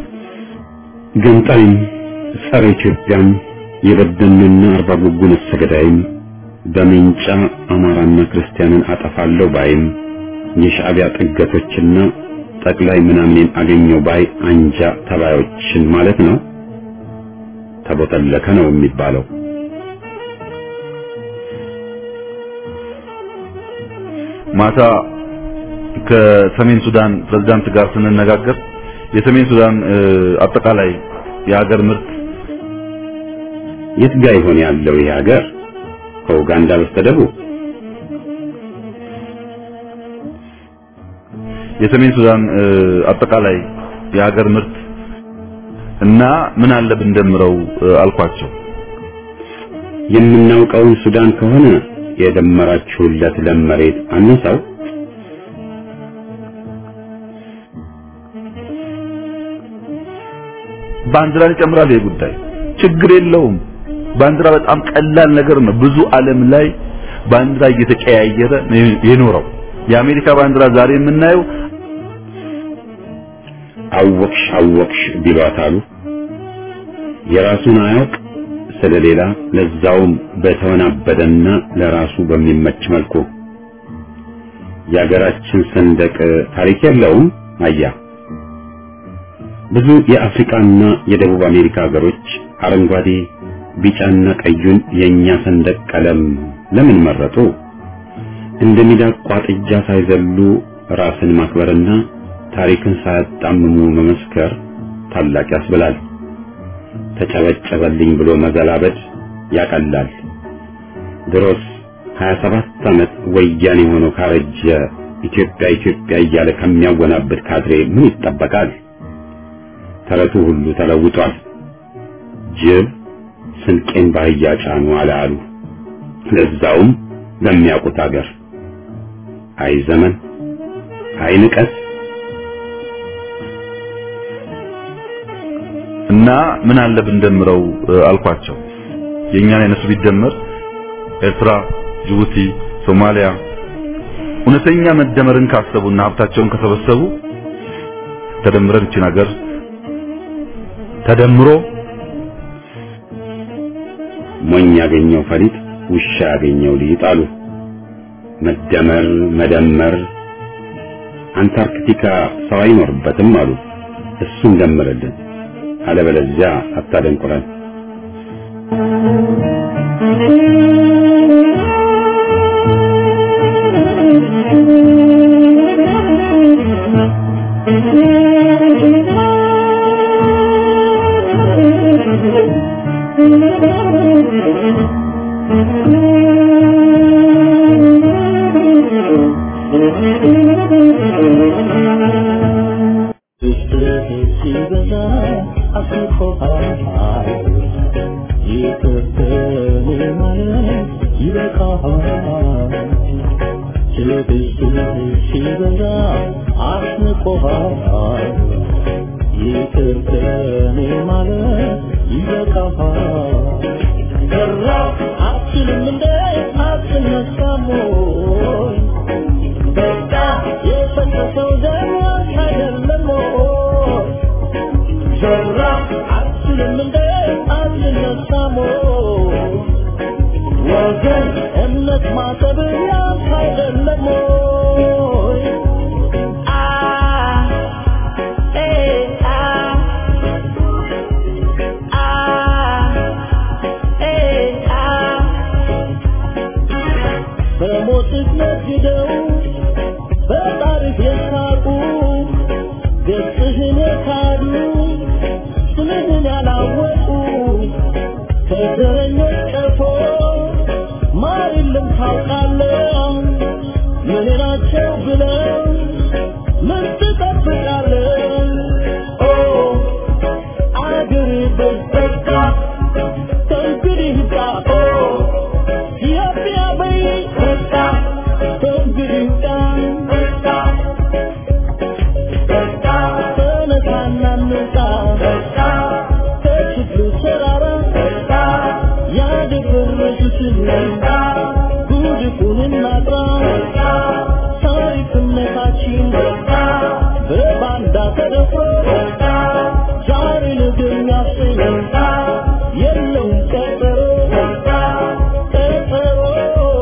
ገንጣይም ጸረ ኢትዮጵያም የበደንና አርባ ጉጉ ነፍሰ ገዳይም በሜንጫ አማራና ክርስቲያንን አጠፋለሁ ባይም የሻዕቢያ ጥገቶችና ጠቅላይ ምናምኔን አገኘው ባይ አንጃ ተባዮችን ማለት ነው። ተቦተለከ ነው የሚባለው። ማታ ከሰሜን ሱዳን ፕሬዝዳንት ጋር ስንነጋገር የሰሜን ሱዳን አጠቃላይ የሀገር ምርት የት ጋ ይሆን ያለው ይህ ሀገር? ከኡጋንዳ በስተደቡብ የሰሜን ሱዳን አጠቃላይ የሀገር ምርት እና ምን አለ ብንደምረው አልኳቸው። የምናውቀውን ሱዳን ከሆነ የደመራችሁለት ለም መሬት አነሳው። ባንዲራን ይጨምራል። ይሄ ጉዳይ ችግር የለውም። ባንዲራ በጣም ቀላል ነገር ነው። ብዙ ዓለም ላይ ባንዲራ እየተቀያየረ ነው የኖረው። የአሜሪካ ባንዲራ ዛሬ የምናየው አወቅሽ አወቅሽ ቢሏት አሉ። የራሱን አያውቅ ስለሌላ ለዛውም በተወናበደና ለራሱ በሚመች መልኩ የሀገራችን ሰንደቅ ታሪክ የለውም። አያ ብዙ የአፍሪካና የደቡብ አሜሪካ ሀገሮች አረንጓዴ፣ ቢጫና ቀዩን የኛ ሰንደቅ ቀለም ለምን መረጡ? እንደ ሚዳቋ ጥጃ ሳይዘሉ ራስን ማክበርና ታሪክን ሳያጣምሙ መመስከር ታላቅ ያስብላል። ተጨበጨበልኝ ብሎ መዘላበድ ያቀላል። ድሮስ 27 ዓመት ወያኔ ሆኖ ካረጀ ኢትዮጵያ ኢትዮጵያ እያለ ከሚያወናብድ ካድሬ ምን ይጠበቃል? ተረቱ ሁሉ ተለውጧል። ጅብ ስንቄን ባህያ ጫኑ አለ አሉ። ለዛውም ለሚያውቁት አገር። አይ ዘመን፣ አይ ንቀት። እና ምን አለ ብንደምረው አልኳቸው። የኛን የነሱ ቢደመር ኤርትራ፣ ጅቡቲ፣ ሶማሊያ እውነተኛ መደመርን ካሰቡና ሀብታቸውን ከሰበሰቡ ተደምረን እቺን ሀገር ተደምሮ ሞኝ ያገኘው ፈሊጥ ውሻ ያገኘው ሊጥ አሉ። መደመር መደመር አንታርክቲካ ሰው አይኖርበትም አሉ። እሱን ደምርልን፣ አለበለዚያ አታደንቁረን።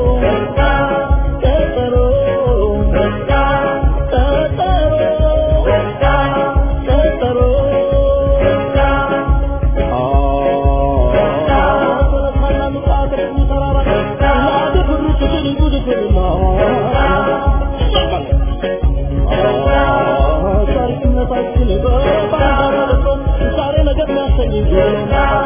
Oh ታሪክነታችን በባህር ዛሬ ነገር ያሰኝ